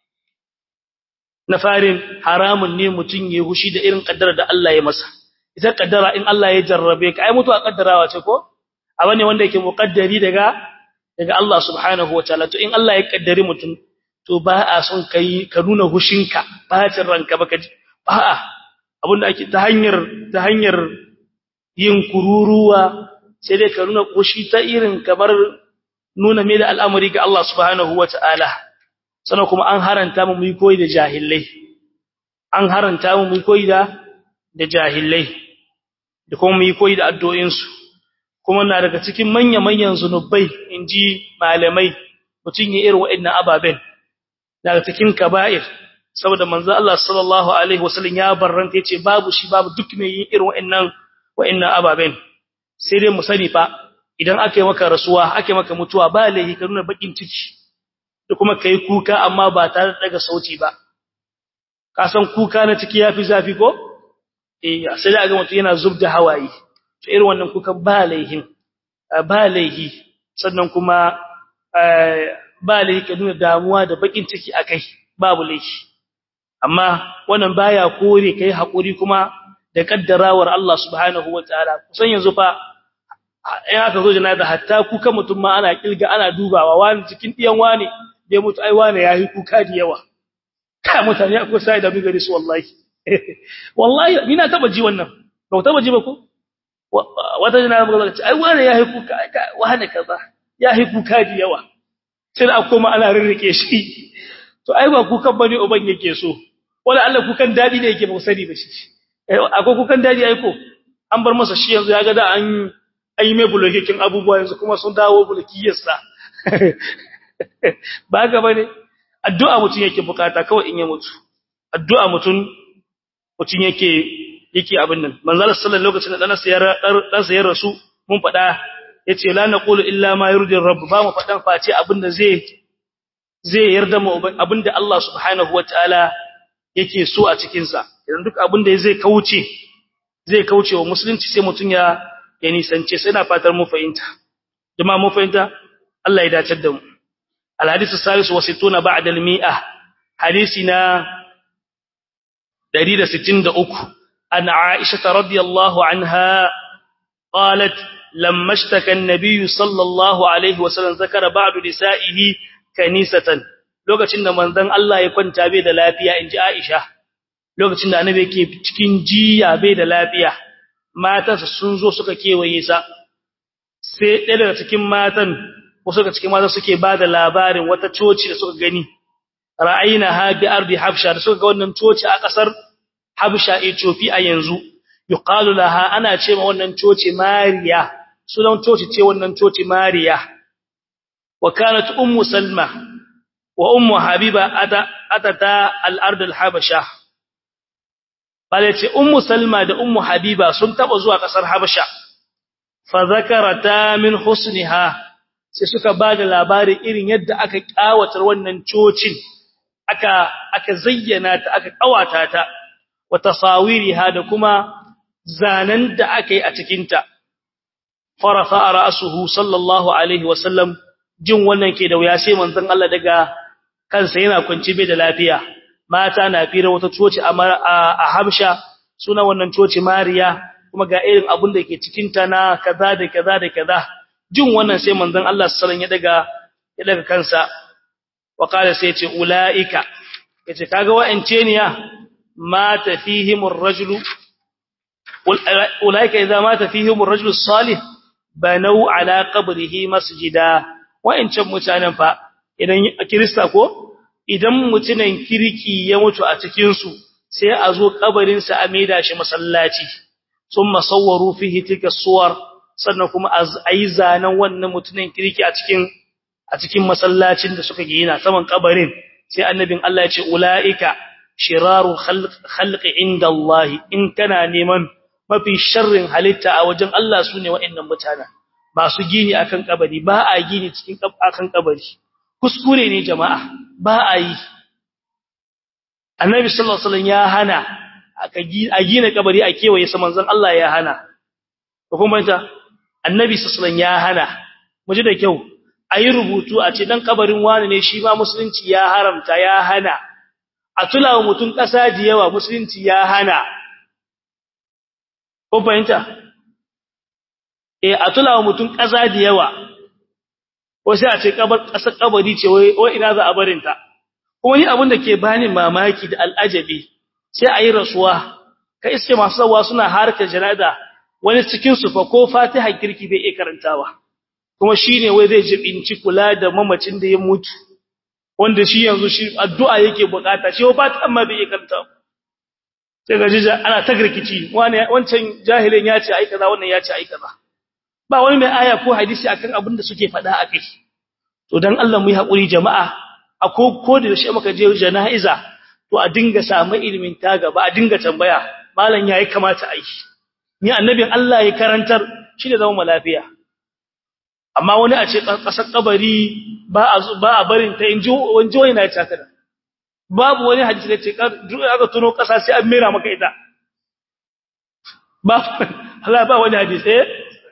na farin haramun ne mutum ya hushi da irin kaddara da Allah ya masa ita kaddara in Allah ya jarrabe ka ai mutuwa kaddarawa ce ko abu ne wanda yake muqaddari daga daga Allah subhanahu wataala to in Allah ya kaddari mutum to ba a son kai ka nuna hushinka bacin ranka baka ji a'a abinda ake ta hanyar ta hanyar yin kururuwa sai dai ka nuna hushi ta irin kamar nuna mai da al'amari ga Allah subhanahu wataala sannan kuma an haranta mu mu koyi da jahilai an haranta mu mu koyi da da jahilai da kuma mu koyi da addu'o'in su kuma na daga cikin manya manyan zunubai inji malamai mutun ya irin wa'annan ababen daga cikin kaba'ir saboda manzo Allah sallallahu alaihi wasallam ya barranta yace babu shi babu duk mai yin irin wa'annan wa'annan ababen sai dai mu sani fa idan aka yi maka rasuwa aka yi maka mutuwa ba laifi ka nuna bakin ciki da kuma kai kuka amma ba tare da daga sauti ba ka san kuka na ciki yafi zafi ko eh sai da ga mutum yana zubda hawaye to irin wannan kuka ba laihin ba laihi sannan kuma ba laihi ka nuna damuwa da bakin ciki akai babu laihi amma wannan baya kore kai hakuri kuma da kaddarawar Allah subhanahu wataala kusan yanzu fa in aka zo janaza hatta kuka mutum ma ana kilga ana dubawa wani cikin diyan wani da mutu ai wani yayi kuka da yawa ka mutane akwai sai da bigare su wallahi wallahi ina taba ji wannan ba taba ji ba ko wata janaza ba ce ai wani yayi kuka wani kaza yayi kuka da yawa sai a koma ana rirrike shi to ai ba kukan bane uban yake so wala Allah kukan dadi ne yake ba sani ba shi akwai kukan dadi ai ko an bar masa shi yanzu ya ga da an ai mai bulokekin abubuwa yanzu kuma sun dawo bulokiyarsa ba ga bane addu'a mutun yake bukata kawai in ya mutu addu'a mutun mutun yake yake abin nan manzal sallallahu lokacin da dan sayar dan sayar rasu mun fada yace la naqulu illa ma yurdi rabb ba mu fadan face abin da zai zai yarda mu abin da Allah subhanahu wataala yake so a cikin sa idan duk abin da zai kauce zai kauce wa musulunci sai mutun ya ya nisance sai na fatar mu fahimta jama'a mu fahimta Allah ya dace da mu الحديث الثالث وستون بعد المئة حديثنا دليل ستين دعوك أن عائشة رضي الله عنها قالت لما اشتكى النبي صلى الله عليه وسلم ذكر بعض نسائه كنيسة lokacin da manzon Allah ya kwanta bai da lafiya inji Aisha lokacin da annabi yake cikin jiya bai da lafiya matansa sun zo suka kewaye sa sai ɗaya daga cikin matan wasu daga cikin mata suke ba da labarin wata coci da suka gani ra'ayina ha bi ardi habsha da suka ga wannan coci a kasar habsha ethiopia yanzu yuqalu laha ana ce ma wannan coci mariya sunan coci ce wannan coci mariya wa kanat ummu salma wa ummu habiba ata atata al-ard al-habsha bale ce ummu salma da ummu habiba sun taba zuwa kasar habsha fa zakarata min husniha sai suka ba da labarin irin yadda aka kawatar wannan cocin aka aka zayyana ta aka kawata ta wa tasawiriha da kuma zanen da aka yi a cikin ta farafa ra'suhu sallallahu alaihi wasallam jin wannan ke da wuya sai manzon Allah daga kansa yana kwanci bai da lafiya mata na fira wata coci a Habsha suna wannan coci Mariya kuma ga irin abun da ke cikin ta na kaza da kaza da kaza jin wannan sai manzon Allah sallallahu ya daga ya daga kansa wa qala sai ce ulaika yace kaga wa'ance ne ya mata fihim ar-rajulu ulaika idza mata fihim ar-rajulu salih banau ala qabrihi masjida wa'ancan mutanen fa idan kirista ko idan mutunan kirki ya mutu a cikin su sai a zo kabarin sa a maida shi masallaci thumma sawwaru fihi tilka suwar sannan kuma ayi zanan wannan mutunan kirki a cikin a cikin masallacin da suka gina saman kabarin sai annabin Allah ya ce ulaika shiraru khalqi inda Allah in kana neman mafi sharrin halitta a wajen Allah sune wa'annan mutanen masu gini akan kabari ba a gini cikin akan kabari kuskure ne jama'a ba a yi annabi sallallahu alaihi wasallam ya hana a gina kabari a kewaye sa manzon Allah ya hana kuma ta annabi sallallahu alaihi wasallam ya hana muji da kyau ayi rubutu a ce dan kabarin wani ne shi ma musulunci ya haramta ya hana a tulawa mutun kasa yawa musulunci ya hana ko fahimta eh a tulawa mutun kasa da yawa ko sai a ce kabar kasar kabari ce wai ina za a barin ta kuma ni abin da ke bani mamaki da al'ajabi sai ayi rasuwa ka iske masu zawa suna harkar janada wani cikin su fa ko fatiha kirki bai iya karantawa kuma shine wai zai jibinci kula da mamacin da ya mutu wanda shi yanzu shi addu'a yake bukata shi ba ta amma bai iya karantawa sai ga jija ana ta girkici wancan jahilin ya ce ai kaza wannan ya ce ai kaza ba wani mai aya ko hadisi akan abin da suke faɗa akai to dan Allah mu yi hakuri jama'a a ko ko da shi muka je janaiza to a dinga samu ilimin ta gaba a dinga tambaya malam yayi kamata ai ni annabin Allah ya karantar shi ne zama lafiya amma wani a ce kasar kabari ba a ba a barin ta inji wanji wani na ta kada babu wani hadisi da ce aka tuno kasa sai an mera maka ita ba Allah ba wani hadisi eh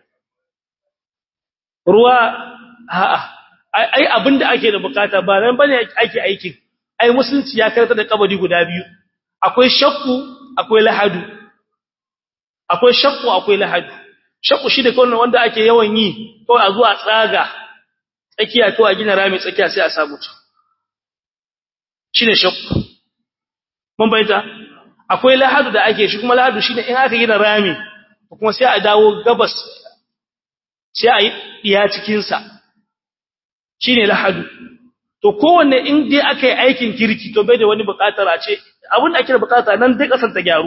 ruwa a'a ai abinda ake da bukata ba nan bane ake aikin ai musulunci ya karanta da kabari guda biyu akwai shakku akwai lahadu akwai shakku akwai lahadu shakku shi da kawai wanda ake yawan yi kawai a zuwa tsaga tsakiya to a gina rami tsakiya sai a samu ta shine shakku mun bayyana akwai lahadu da ake shi kuma lahadu shine in aka gina rami kuma sai a dawo gabas sai a yi iya cikin sa shine lahadu to kowanne in dai aka yi aikin kirki to bai da wani bukatar a ce abin da ake da bukata nan dai kasar ta gyaru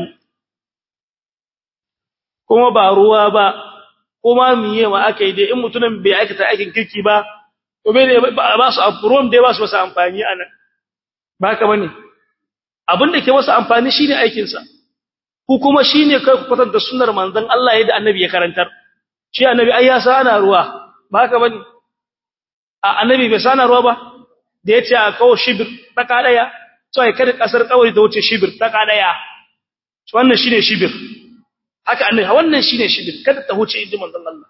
kuma ba ruwa ba kuma miye ma aka yi dai in mutumin bai aikata aikin kirki ba to bai da ba su ruwan dai ba su masa amfani a nan ba ka bane abin da ke masa amfani shine aikin sa ku kuma shine kai ku kwatanta sunnar manzon Allah yadda annabi ya karantar shi annabi ai ya sana ruwa ba ka bane a annabi bai sana ruwa ba da yace a kawo shibir taka daya to ai kada kasar kawai da wuce shibir taka daya wannan shine shibir haka annabi wannan shine shibir kada ta wuce inda manzon Allah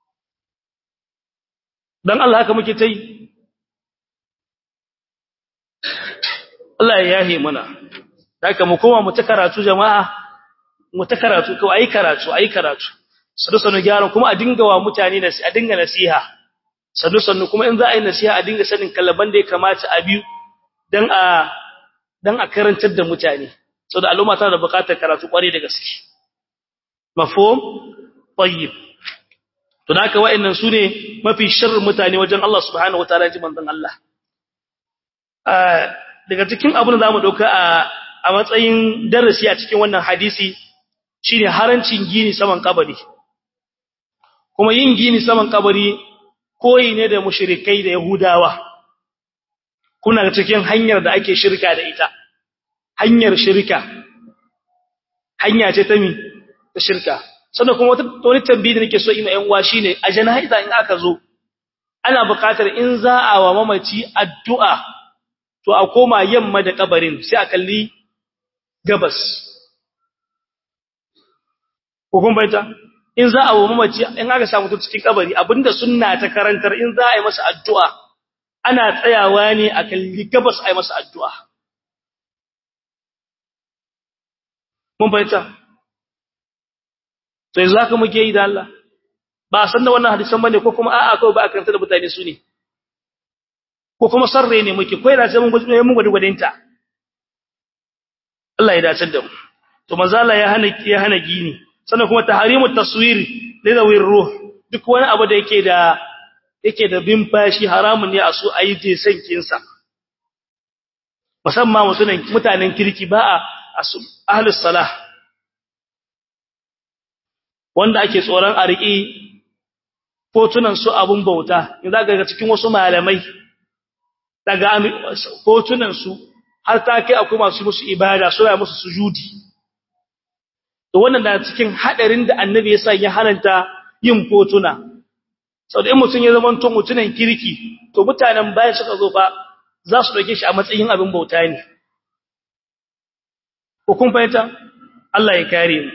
dan Allah haka muke tai Allah ya yahe mana haka mu koma mu ta karatu jama'a mu ta karatu kawai ayi karatu ayi karatu sanu sanu gyara kuma a dinga wa mutane da a dinga nasiha sanu sanu kuma in za a yi nasiha a dinga sanin kallaban da ya kamata a biyu dan a dan a karantar da mutane saboda al'umma tana da buƙatar karatu kware da gaske mafhum tayyib to haka wa'annan sune mafi sharrin mutane wajen Allah subhanahu wataala ji manzon Allah daga cikin abin da zamu dauka a a matsayin darasi a cikin wannan hadisi shine harancin gini saman kabari kuma yin gini saman kabari koyi ne da mushrikai da yahudawa kuna cikin hanyar da ake shirka da ita hanyar shirka hanya ce ta mi ta shirka sannan kuma wani tambayi da nake so ina yan uwa shine a janaiza in aka zo ana buƙatar in za a wa mamaci addu'a to a koma yamma da kabarin sai a kalli gabas ko kun bayyana in za a wa mamaci in aka samu to cikin kabari abinda sunna ta karantar in za a yi masa addu'a ana tsayawa ne a kalli gabas a yi masa addu'a mun bayyana to yanzu haka muke yi da Allah ba san da wannan hadisan bane ko kuma a'a kawai ba a karanta da mutane su ne ko kuma sarre ne muke ko yana sai mun mun gudu gudunta Allah ya dace da mu to manzo Allah ya hana ya hana gini sannan kuma tahrimu taswir lidawir ruh duk wani abu da yake da yake da bin fashi haramun ne a su ayi je sankin sa musamman mutunan mutanen kirki ba a ahlus salah wanda ake tsoron a riƙi fotunan su abun bauta in za ga cikin wasu malamai daga fotunan su har ta kai akwai masu musu ibada suna musu sujudi to wannan da cikin hadarin da annabi ya sa ya haranta yin fotuna sau da in mutum ya zama to mutunan kirki to mutanen bayan suka zo fa za su dauke shi a matsayin abin bauta ne ko kun fahimta Allah ya kare mu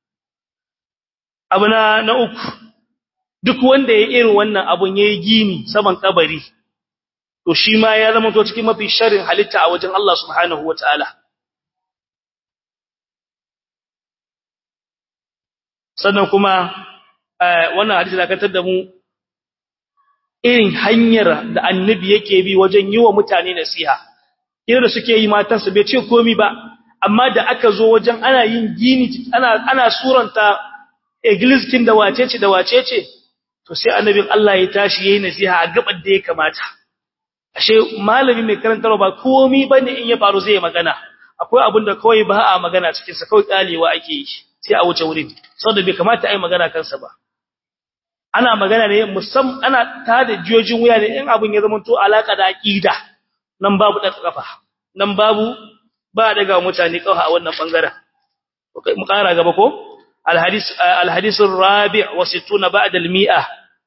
abu na na uku duk wanda ya irin wannan abun yayi gini saman kabari to shi ma ya zama to cikin mafi sharrin halitta a wajen Allah subhanahu wataala sannan kuma wannan hadisi da kantar da mu irin hanyar da annabi yake bi wajen yi wa mutane nasiha irin da suke yi matansa bai ce komi ba amma da aka zo wajen ana yin gini ana ana suranta egliskin da wacece da wacece to sai annabin Allah ya tashi yayin nasiha a gaban da ya kamata ashe malami mai karantarwa ba komai bane in ya faru zai magana akwai abin da kawai ba a magana cikin sa kawai kalewa ake yi sai a wuce wurin saboda bai kamata ai magana kansa ba ana magana ne musam ana tada jiyojin wuya ne in abin ya zama to alaka da aqida nan babu da kafa nan babu ba daga mutane kawai a wannan bangaren mu kara gaba ko الحديث الحديث الرابع وستون بعد المئة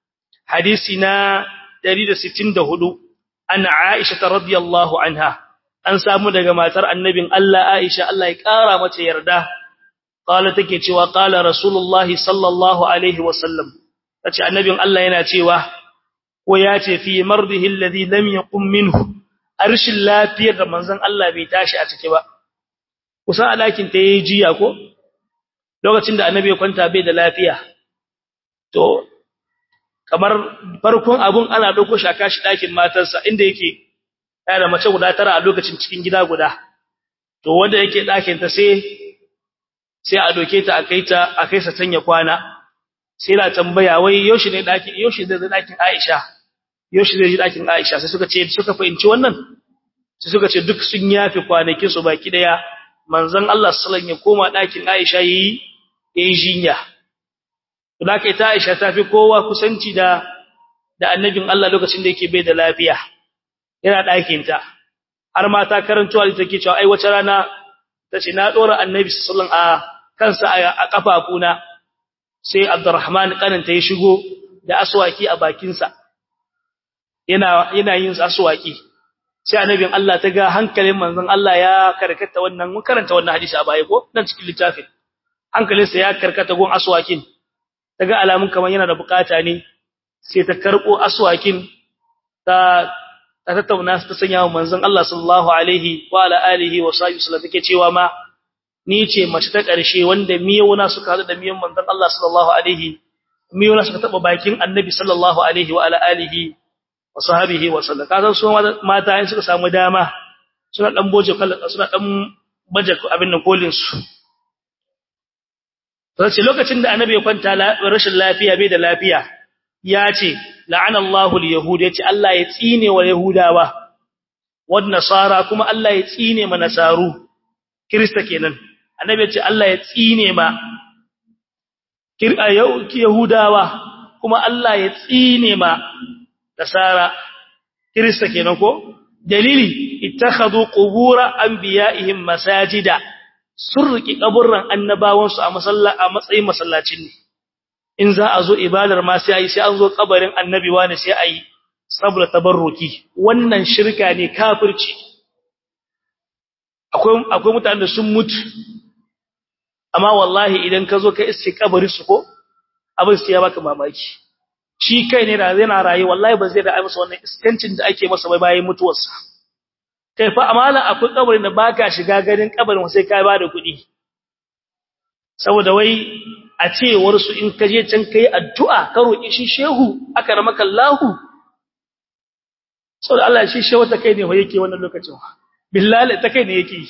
حديثنا دليل ستين دهدو أن عائشة رضي الله عنها أن سامو دقى ما ترى النبي ألا عائشة الله يكارى متى يرده قال تكيتي وقال رسول الله صلى الله عليه وسلم تكي النبي الله يناتي وياتي في مرضه الذي لم يقم منه أرش الله فيه رمضان الله بيتاشي أتكي kusa alakin ta yi jiya ko lokacin da annabi ya kwanta bai da lafiya to kamar farkon abun ana dauko shi aka shi dakin matarsa inda yake yana da mace guda tara a lokacin cikin gida guda to wanda yake dakin ta sai sai a doke ta akai ta akai sa tanya kwana sai na tambaya wai yaushe ne dakin yaushe zai zai dakin Aisha yaushe zai ji dakin Aisha sai suka ce suka fahimci wannan sai suka ce duk sun yafi kwanakin su baki daya manzon Allah sallallahu alaihi wasallam ya koma dakin Aisha yi yayin jinya to da kai ta Aisha ta fi kowa kusanci da da annabin Allah lokacin da yake bai da lafiya yana dakin ta har ma ta karanto ali take cewa ai wace rana tace na dora annabi sallallahu alaihi a kansa a kafafuna sai Abdurrahman kananta ya shigo da aswaki a bakin sa yana yana yin aswaki sai annabin Allah ta ga hankalin manzon Allah ya karkata wannan mun karanta wannan hadisi a baya ko nan cikin littafin hankalinsa ya karkata gon aswakin daga alamun kaman yana da bukata ne sai ta karbo aswakin ta ta tattauna ta sanya wa manzon Allah sallallahu alaihi wa ala alihi wa sahbihi sallam take cewa ma ni ce mace ta karshe wanda miyona suka hadu da miyan manzon Allah sallallahu alaihi miyona suka taba bakin annabi sallallahu alaihi wa ala alihi wa sahbihi wa sallam kasan su mata in suka samu dama suna dan boje suna dan baje abin nan kolin su sai lokacin da annabi ya kwanta rashin lafiya bai da lafiya ya ce la'anallahu al-yahud ya ce Allah ya tsine wa yahudawa wad nasara kuma Allah ya tsine ma nasaru krista kenan annabi ya ce Allah ya tsine ma yahudawa kuma Allah ya tsine ma nasara krista kenan ko dalili ittakhadhu qubur anbiya'ihim masajida sun riki kaburran annabawansu a masalla a matsayin masallacin ne in za a zo ibadar ma sai ayi sai an zo kabarin annabi wani sai ayi saboda tabarruki wannan shirka ne kafirci akwai akwai mutanen da sun mutu amma wallahi idan ka zo ka iske kabari su ko abin sai ya baka mamaki shi kai ne da yana raye wallahi ba zai da ai masa wannan iskancin da ake masa bai bayan mutuwarsa kai fa amala akwai kabarin da baka shiga ganin kabarin sai ka ba da kuɗi saboda wai a cewar su in ka je can kai addu'a ka roki shi shehu aka ramaka Allahu saboda Allah shi shehu ta kai ne wa yake wannan lokacin billahi ta kai ne yake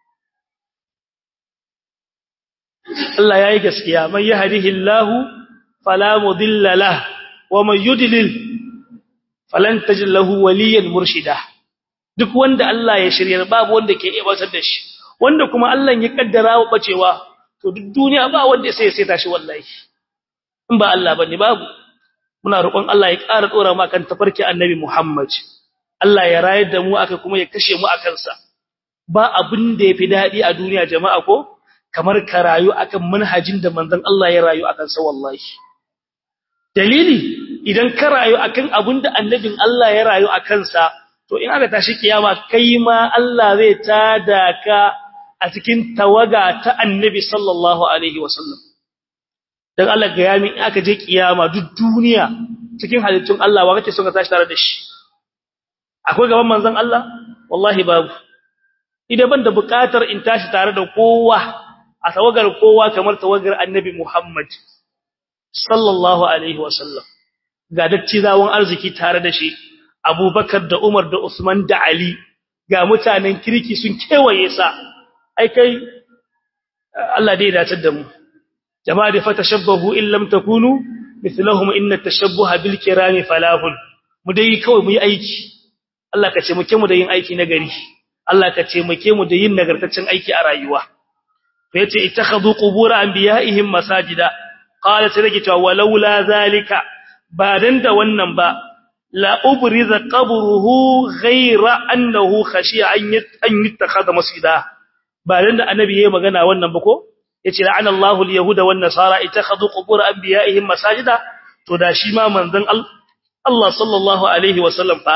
Allah yayi gaskiya man yahdihillahu fala mudilla lahu wa man yudlil falan tajid lahu waliyan murshida duk wanda Allah ya shirya babu wanda ke iya batar da shi wanda kuma Allah ya kaddara wa bacewa to duk duniya ba wanda sai ya saita shi wallahi in ba Allah bane babu muna roƙon Allah ya ƙara dora mu kan tafarki annabi Muhammad Allah ya rayar da mu aka kuma ya kashe mu akan sa ba abin da yafi dadi a duniya jama'a ko kamar ka rayu akan manhajin da manzon Allah ya rayu akan sa wallahi dalili idan ka rayu akan abin da annabin Allah ya rayu akan sa to in aka tashi kiyama kai ma Allah zai tada ka a cikin tawaga ta annabi sallallahu alaihi wasallam dan Allah ga yami in aka je kiyama duk duniya cikin halittun Allah wa kake son ka tashi tare da shi akwai gaban manzon Allah wallahi babu idan ban da bukatar in tashi tare da kowa a tawagar kowa kamar tawagar annabi Muhammad sallallahu alaihi wasallam ga dattizawan arziki tare da shi Abubakar da Umar da Usman da Ali ga mutanen kirki sun kewaye sa ai kai Allah dai dace da mu jama'a da fatashabbahu in lam takunu mithlahum inna tashabbuha bil kirami falahun mu dai kawai mu yi aiki Allah ka ce muke mu da yin aiki na gari Allah ka ce muke mu da yin nagartaccen aiki a rayuwa fa yace ittakhadhu qubur anbiya'ihim masajida qala sai rage cewa walaula zalika ba dan da wannan ba la ubriza qabruhu ghayra annahu khashiya an yattakhadha masjida ba dan da annabi yayi magana wannan ba ko yace la'ana Allahu al-yahuda wan nasara ittakhadhu qubur anbiya'ihim masajida to da shi ma manzon Allah sallallahu alaihi wasallam fa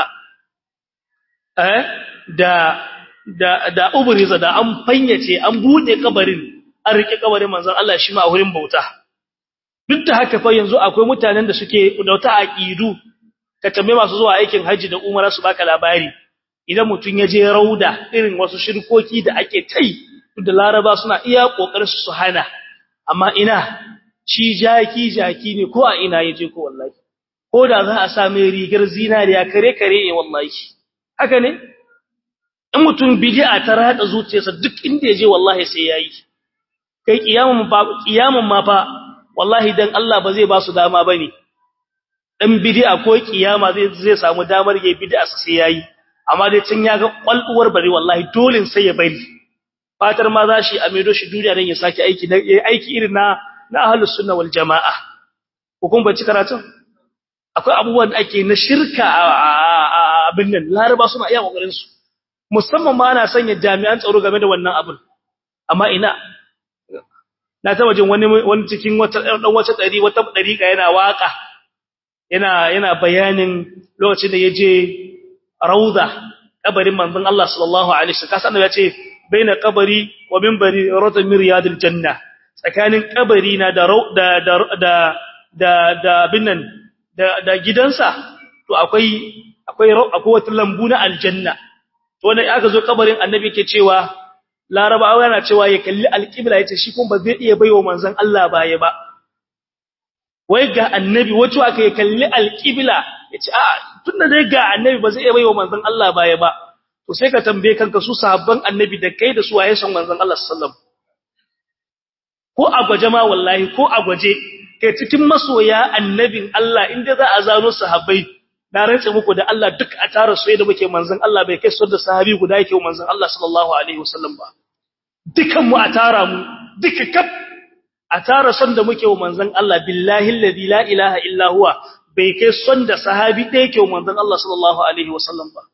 eh da da da ubriza da an fanyace an bude kabarin an rike kabarin manzon Allah shi ma a wurin bauta duk da haka fa yanzu akwai mutanen da suke da wata aqidu ka tambaye masu zuwa aikin haji da umara su baka labari idan mutun ya je rauda irin wasu shirkoki da ake tai da laraba suna iya kokarin su hana amma ina shi jaki jaki ne ko a ina yaje ko wallahi ko da za a sa mai rigar zinariya kare kare ne wallahi haka ne in mutum bid'a ta rada zuciyarsa duk inda yaje wallahi sai yayi kai kiyamun ba kiyamun ma fa wallahi dan Allah ba zai ba su dama bane dan bid'a ko kiyama zai zai samu damar yayi bid'a sai yayi amma dai tun ya ga kwalduwar bari wallahi dole sai ya bari fatar ma za shi a maido shi duniya dan ya saki aiki yayi aiki irin na na ahlus sunna wal jamaa hukun bace karatun akwai abubuwan da ake na shirka abin nan laraba suna iya kokarin su musamman ma ana sanya jami'an tsaro game da wannan abin amma ina na taba jin wani wani cikin wata dan wata dari wata dariƙa yana waka yana yana bayanin lokacin da yaje rauda kabarin manzon Allah sallallahu alaihi wasallam kasan ya ce baina kabari wa minbari rawda min riyadil janna tsakanin kabari na da da da da da binnan da da gidansa to akwai akwai akwai wata lambu na aljanna to wannan aka zo kabarin annabi yake cewa larabawa yana cewa ya kalli alqibla yace shi kuma ba zai iya baiwa manzon Allah baya ba wai ga annabi wato aka ya kalli alqibla yace a tunda dai ga annabi ba zai iya baiwa manzon Allah baya ba to sai ka tambaye kanka su sahabban annabi da kai da su waye son manzon Allah sallallahu alaihi wasallam ko a gwaje ma wallahi ko a gwaje kai cikin masoya annabin Allah inda za a zano sahabbai na rantsa muku da Allah duk a tara su da muke manzon Allah bai kai su da sahabi guda yake manzon Allah sallallahu alaihi wasallam ba dukan mu a tara mu duka kaf a tara son da muke wa manzon Allah billahi alladhi la ilaha illa huwa bai kai son da sahabi da yake manzon Allah sallallahu alaihi wasallam ba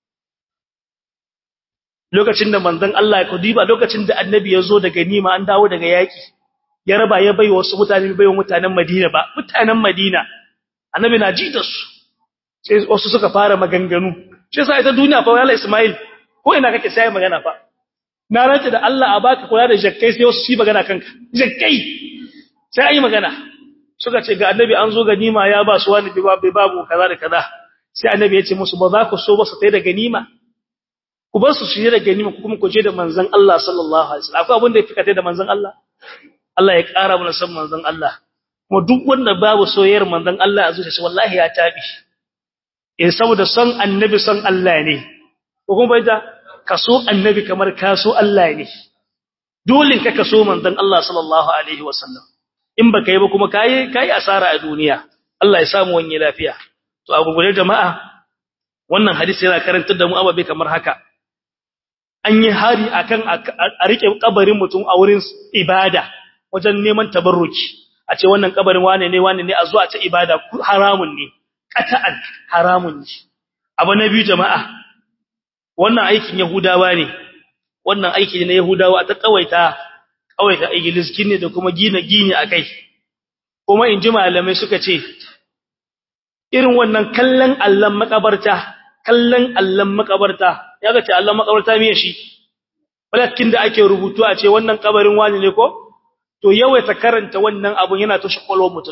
lokacin da manzon Allah ya kudiba lokacin da annabi ya zo daga nima an dawo daga yaki ya raba ya bai wasu mutane bai wa mutanen Madina ba mutanen Madina annabi na ji da su sai wasu suka fara maganganu shi yasa ita duniya fa wala Ismail ko ina kake sai magana fa na rantsa da Allah a baka kula da jakkai sai wasu shi magana kanka jakkai sai ayi magana suka ce ga annabi an zo ganima ya ba su wani bai babu kaza da kaza sai annabi ya ce musu ba za ku so ba su tai da ganima ku bar su su yi da ganima ku kuma ku je da manzon Allah sallallahu alaihi wasallam akwai abin da ya fika tai da manzon Allah Allah ya ƙara mana san manzon Allah kuma duk wanda babu soyayyar manzon Allah a zuciyarsa wallahi ya tabi eh saboda son annabi son Allah ne ko kuma bai da kaso annabi kamar kaso Allah ne dole ka kaso manzon Allah sallallahu alaihi wasallam in baka yi ba kuma kai kai asara a duniya Allah ya samu wani lafiya to a gugure jama'a wannan hadisi yana karantar da mu ababe kamar haka an yi hari akan a rike kabarin mutum a wurin ibada wajen neman tabarruki a ce wannan kabarin wane ne wane ne a zuwa ta ibada haramun ne qata'an haramun ne abu na biyu jama'a wannan aikin yahudawa ne wannan aiki ne na yahudawa ta kawaita kawaita igiliskin ne da kuma gina gini akai kuma in ji malamai suka ce irin wannan kallon allan makabarta kallon allan makabarta ya ga ce allan makabarta me shi walakin da ake rubutu a ce wannan kabarin wani ne ko to yawaita karanta wannan abun yana toshe kwalwar mutum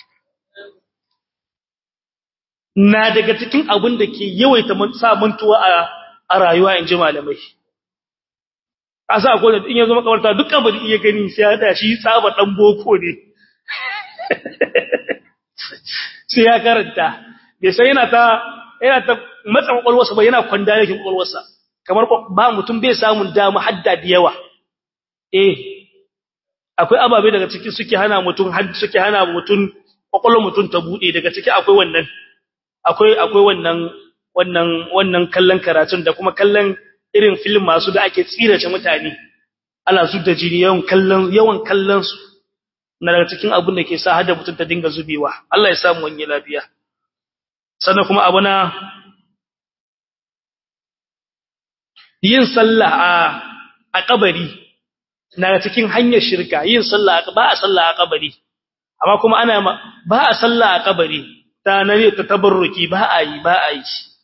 na daga cikin abun da ke yawaita sa mantuwa a a rayuwa in ji malamai a sa akwai in ya zama kabarta duk kabari iya gani sai ya da shi tsaba dan boko ne sai ya karanta bai sai yana ta yana ta matsa kwakwalwarsa ba yana kwanda yake kwakwalwarsa kamar ba mutum bai samun dama hadda da yawa eh akwai ababe daga ciki suke hana mutum had suke hana mutum kwakwalwar mutum ta bude daga ciki akwai wannan akwai akwai wannan wannan wannan kallon karatun da kuma kallon irin film masu da ake tsirace mutane ana zudda jini yawan kallon yawan kallon su na daga cikin abin da ke sa hada mutum ta dinga zubewa Allah ya samu wani lafiya sannan kuma abu na yin sallah a a kabari na cikin hanyar shirka yin sallah ba a sallah a kabari amma kuma ana ba a sallah a kabari ta nare ta tabarruki ba a yi ba a yi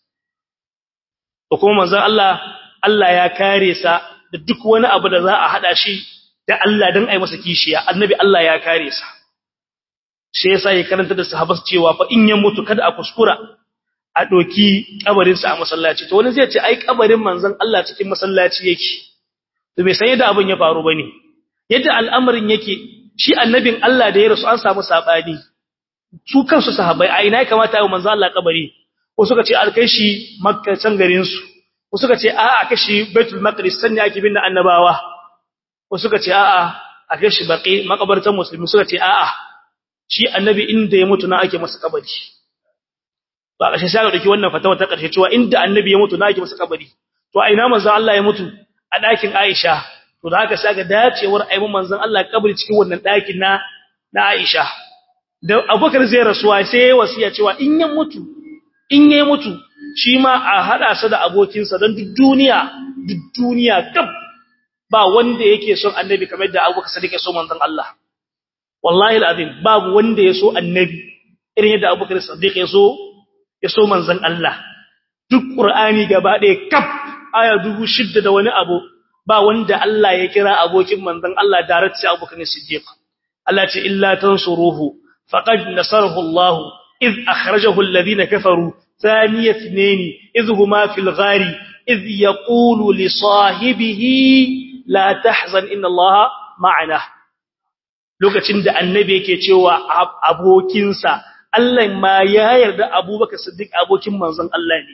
to kuma manzon Allah Allah ya kare sa da duk wani abu da za a hada shi da Allah dan ai masa kishiya annabi Allah ya kare sa shi yasa ya karanta da sahabbai cewa fa in ya mutu kada a kuskura a doki kabarin sa a masallaci to wani zai ce ai kabarin manzon Allah cikin masallaci yake to bai san yadda abin ya faru bane yadda al'amarin yake shi annabin Allah da ya rasu an samu sabani su kansu sahabbai a ina ya kamata ya manzon Allah kabari ko suka ce alkai shi makka can garin su ko suka ce a'a aka shi baitul maqdis sanne ake bin annabawa ko suka ce a'a aka shi baqi makabartan musulmi suka ce a'a shi annabi inda ya mutu na ake masa kabari ba kashe sai ga dauki wannan fatawa ta karshe cewa inda annabi ya mutu na ake masa kabari to a ina manzon Allah ya mutu a dakin Aisha to da haka sai ga dacewar ayyukan manzon Allah kabari cikin wannan dakin na na Aisha da Abubakar zai rasuwa sai ya wasiya cewa in ya mutu in ya mutu shi ma a hada sa da abokinsa don duk duniya duk duniya kaf ba wanda yake son annabi kamar da Abubakar Sadiq ya so manzon Allah wallahi alazim babu wanda ya so annabi irin yadda Abubakar Sadiq ya so ya so manzon Allah duk Qur'ani gaba ɗaya kaf aya dubu shidda da wani abu ba wanda Allah ya kira abokin manzon Allah direct sai Abubakar Siddiq Allah ce illa tansuruhu faqad nasarahu Allah إذ أخرجه الذين كفروا ثاني اثنين إذ هما في الغار إذ يقول لصاحبه لا تحزن إن الله معنا lokacin da annabi yake cewa abokinsa Allah ma ya yarda Abubakar Siddiq abokin manzon Allah ne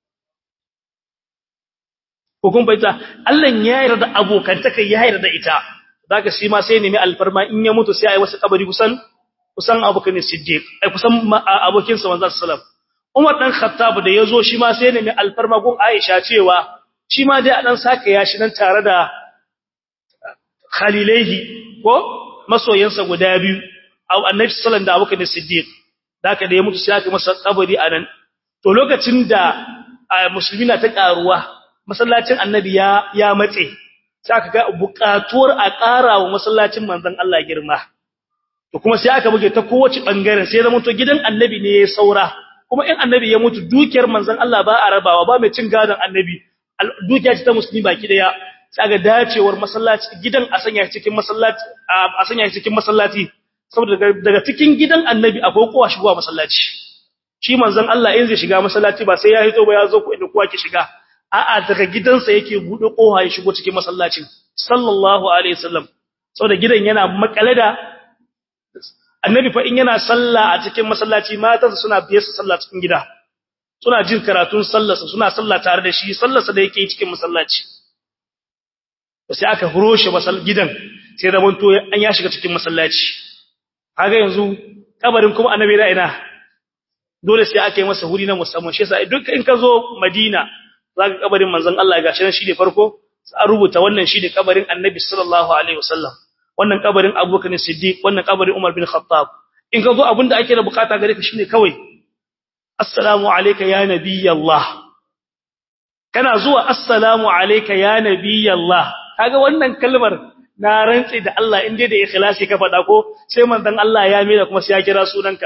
ko kun baita Allah ya yarda abokantaka ya yarda ita zaka shi ma sai nemi alfarma in ya mutu sai ai wasu kabari kusan kusan Abubakar Siddiq ai kusan abokinsa manzon sallallahu Umar dan Khattab da yazo shi ma sai nemi alfarma gun Aisha cewa shi ma dai a dan saka ya shi nan tare da Khalilaihi ko masoyansa guda biyu au Annabi sallallahu da Abubakar Siddiq daka da ya mutu sai aka masa kabari anan to lokacin da musulmi na ta karuwa masallacin Annabi ya ya matse sai aka ga buƙatuwar a ƙara wa masallacin manzon Allah girma to kuma sai aka buge ta kowace bangaren sai zama to gidan Annabi ne ya saura kuma in annabi ya mutu dukiyar manzon Allah ba a rabawa ba mai cin gadon annabi dukiya ce ta musulmi baki daya sai ga dacewar masallaci gidan a sanya cikin masallaci a sanya cikin masallaci saboda daga cikin gidan annabi akwai kowa shigowa masallaci shi manzon Allah in zai shiga masallaci ba sai ya hito ba ya zo ko inda kowa ke shiga a'a daga gidansa yake bude kowa ya shigo cikin masallacin sallallahu alaihi wasallam saboda gidan yana makale da annabi fa in yana sallah a cikin masallaci matansa suna biye su sallah cikin gida suna jin karatun sallarsa suna sallah tare da shi sallarsa da yake cikin masallaci sai aka huroshe masal gidan sai da manto an ya shiga cikin masallaci kaga yanzu kabarin kuma annabi da ina dole sai aka yi masa huri na musamman shi yasa duk in ka zo Madina zaka kabarin manzon Allah gashi nan shine farko an rubuta wannan shine kabarin annabi sallallahu alaihi wasallam wannan kabarin Abubakar Siddiq wannan kabarin Umar bin Khattab in ka zo abinda ake da bukata gare ka shine kawai assalamu alayka ya nabiyallah kana zuwa assalamu alayka ya nabiyallah kaga wannan kalmar na rantsi da Allah inda da ikhlasi ka faɗa ko sai manzon Allah ya mira kuma sai ya kira sunanka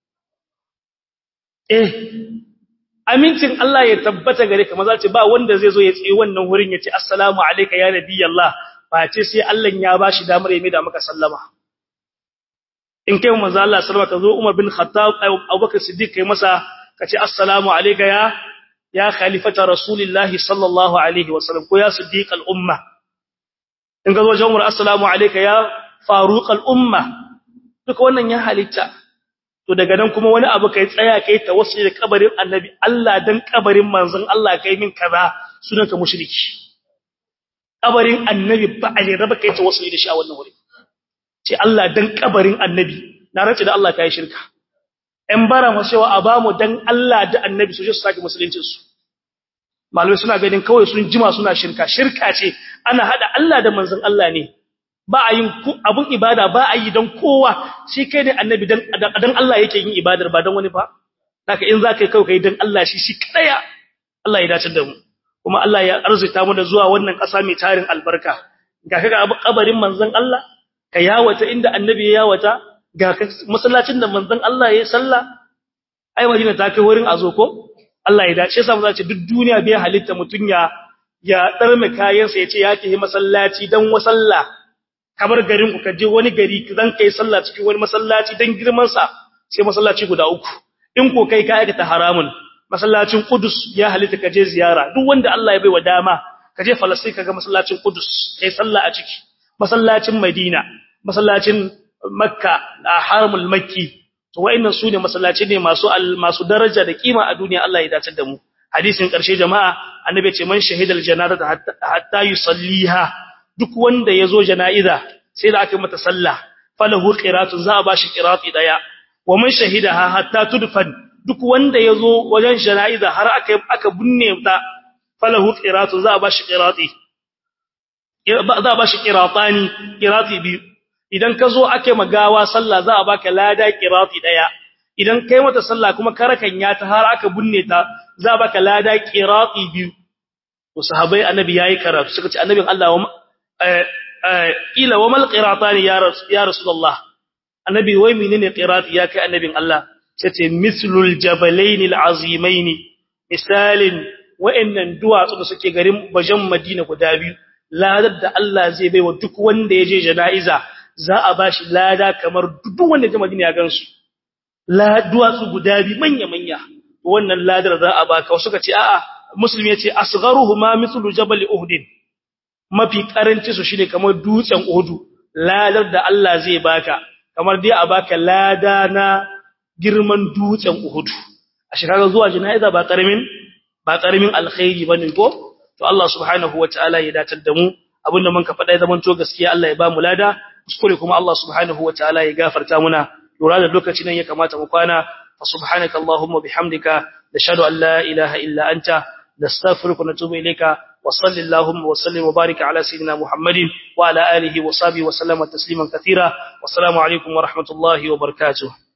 eh amincin Allah ya tabbata gare ka maza ce ba wanda zai zo ya tsaye wannan wurin ya ce assalamu alayka ya nabiyallah ba ce sai Allah ya bashi damar ya mida maka sallama in kai manzo Allah sallama ka zo Umar bin Khattab Abubakar Siddiq kai masa ka ce assalamu alayka ya ya khalifata rasulillahi sallallahu alaihi wasallam ko ya siddiq al umma in ga zo jawmar assalamu alayka ya faruq al umma duka wannan ya halitta to daga nan kuma wani abu kai tsaya kai tawassuli da kabarin annabi Allah dan kabarin manzon Allah kai min kaza sunanka mushriki kabarin annabi ba a ne raba kai tawassuli da shi a wannan wuri ce Allah dan kabarin annabi na rantsi da Allah kai shirka ɗan bara mu cewa a bamu dan Allah da annabi su je su sake musuluncin su malamai suna ganin kawai sun jima suna shirka shirka ce ana hada Allah da manzon Allah ne ba a yin abun ibada ba a yi dan kowa shi kai ne annabi dan dan Allah yake yin ibadar ba dan wani ba haka in zaka kai kai dan Allah shi shi kadaya Allah ya dace da mu kuma Allah ya arzuta mu da zuwa wannan ƙasa mai tarin albarka ga kaga kabarin manzon Allah ka yawata inda annabi ya yawata ga masallacin da manzon Allah ya salla ai Madina ta kai wurin azo ko Allah ya dace sa mu zace duk duniya bai halitta mutun ya ya darme kayan sa yace ya tafi masallaci dan wasalla kamar garin ku kaje wani gari zan kai sallah cikin wani masallaci dan girman sa sai masallaci guda uku in ko kai ka aikata haramun masallacin Qudus ya halitta kaje ziyara duk wanda Allah ya baiwa dama kaje Falastin kaga masallacin Qudus kai sallah a ciki masallacin Madina masallacin Makka da Haramul Makki to wayannan sune masallaci ne masu masu daraja da kima a duniya Allah ya dace da mu hadisin karshe jama'a annabi ce man shahidal janazata hatta yusalliha duk wanda yazo janaiza sai da aka mata sallah falahu qiratun za a bashi qirati daya wa man shahidaha hatta tudfan duk wanda yazo wajen janaiza har aka aka binne ta falahu qiratu za a bashi qirati za a bashi qiratani qirati biyu idan ka zo ake magawa sallah za a baka lada qirati daya idan kai mata sallah kuma karakan ya ta har aka binne ta za a baka lada qirati biyu to sahabbai annabi yayi karatu suka ce annabin Allah wa ila wa mal qiratani ya ya rasulullah annabi wai menene qirati ya kai annabin Allah sai mislul jabalain alazimain misalin wa'annan duwatsu da suke garin bajan Madina guda biyu ladar da Allah zai baiwa duk wanda ya je jana'iza za a bashi lada kamar duk wanda ya Madina ya gansu la duwatsu guda biyu manya manya wannan ladar za a baka wasu ka ce a'a musulmi ya ce asgharuhuma mithlu jabal uhud mafi karanci su shine kamar dutsen uhud ladar da Allah zai baka kamar dai a baka lada na girman dutsen uhud a shekara zuwa jana'iza ba karamin ba karamin alkhairi bane ko to Allah subhanahu wataala ya datar da mu abinda mun ka faɗa zaman to gaskiya Allah ya ba mu lada kuskure kuma Allah subhanahu wataala ya gafarta muna lura da lokacin nan ya kamata mu kwana fa subhanaka allahumma bihamdika nashhadu an la ilaha illa anta nastaghfiruka wa natubu ilayka wa sallallahu wa sallim wa barik ala sayidina muhammadin wa ala alihi wa sahbihi wa sallama tasliman katira wassalamu alaikum wa rahmatullahi wa barakatuh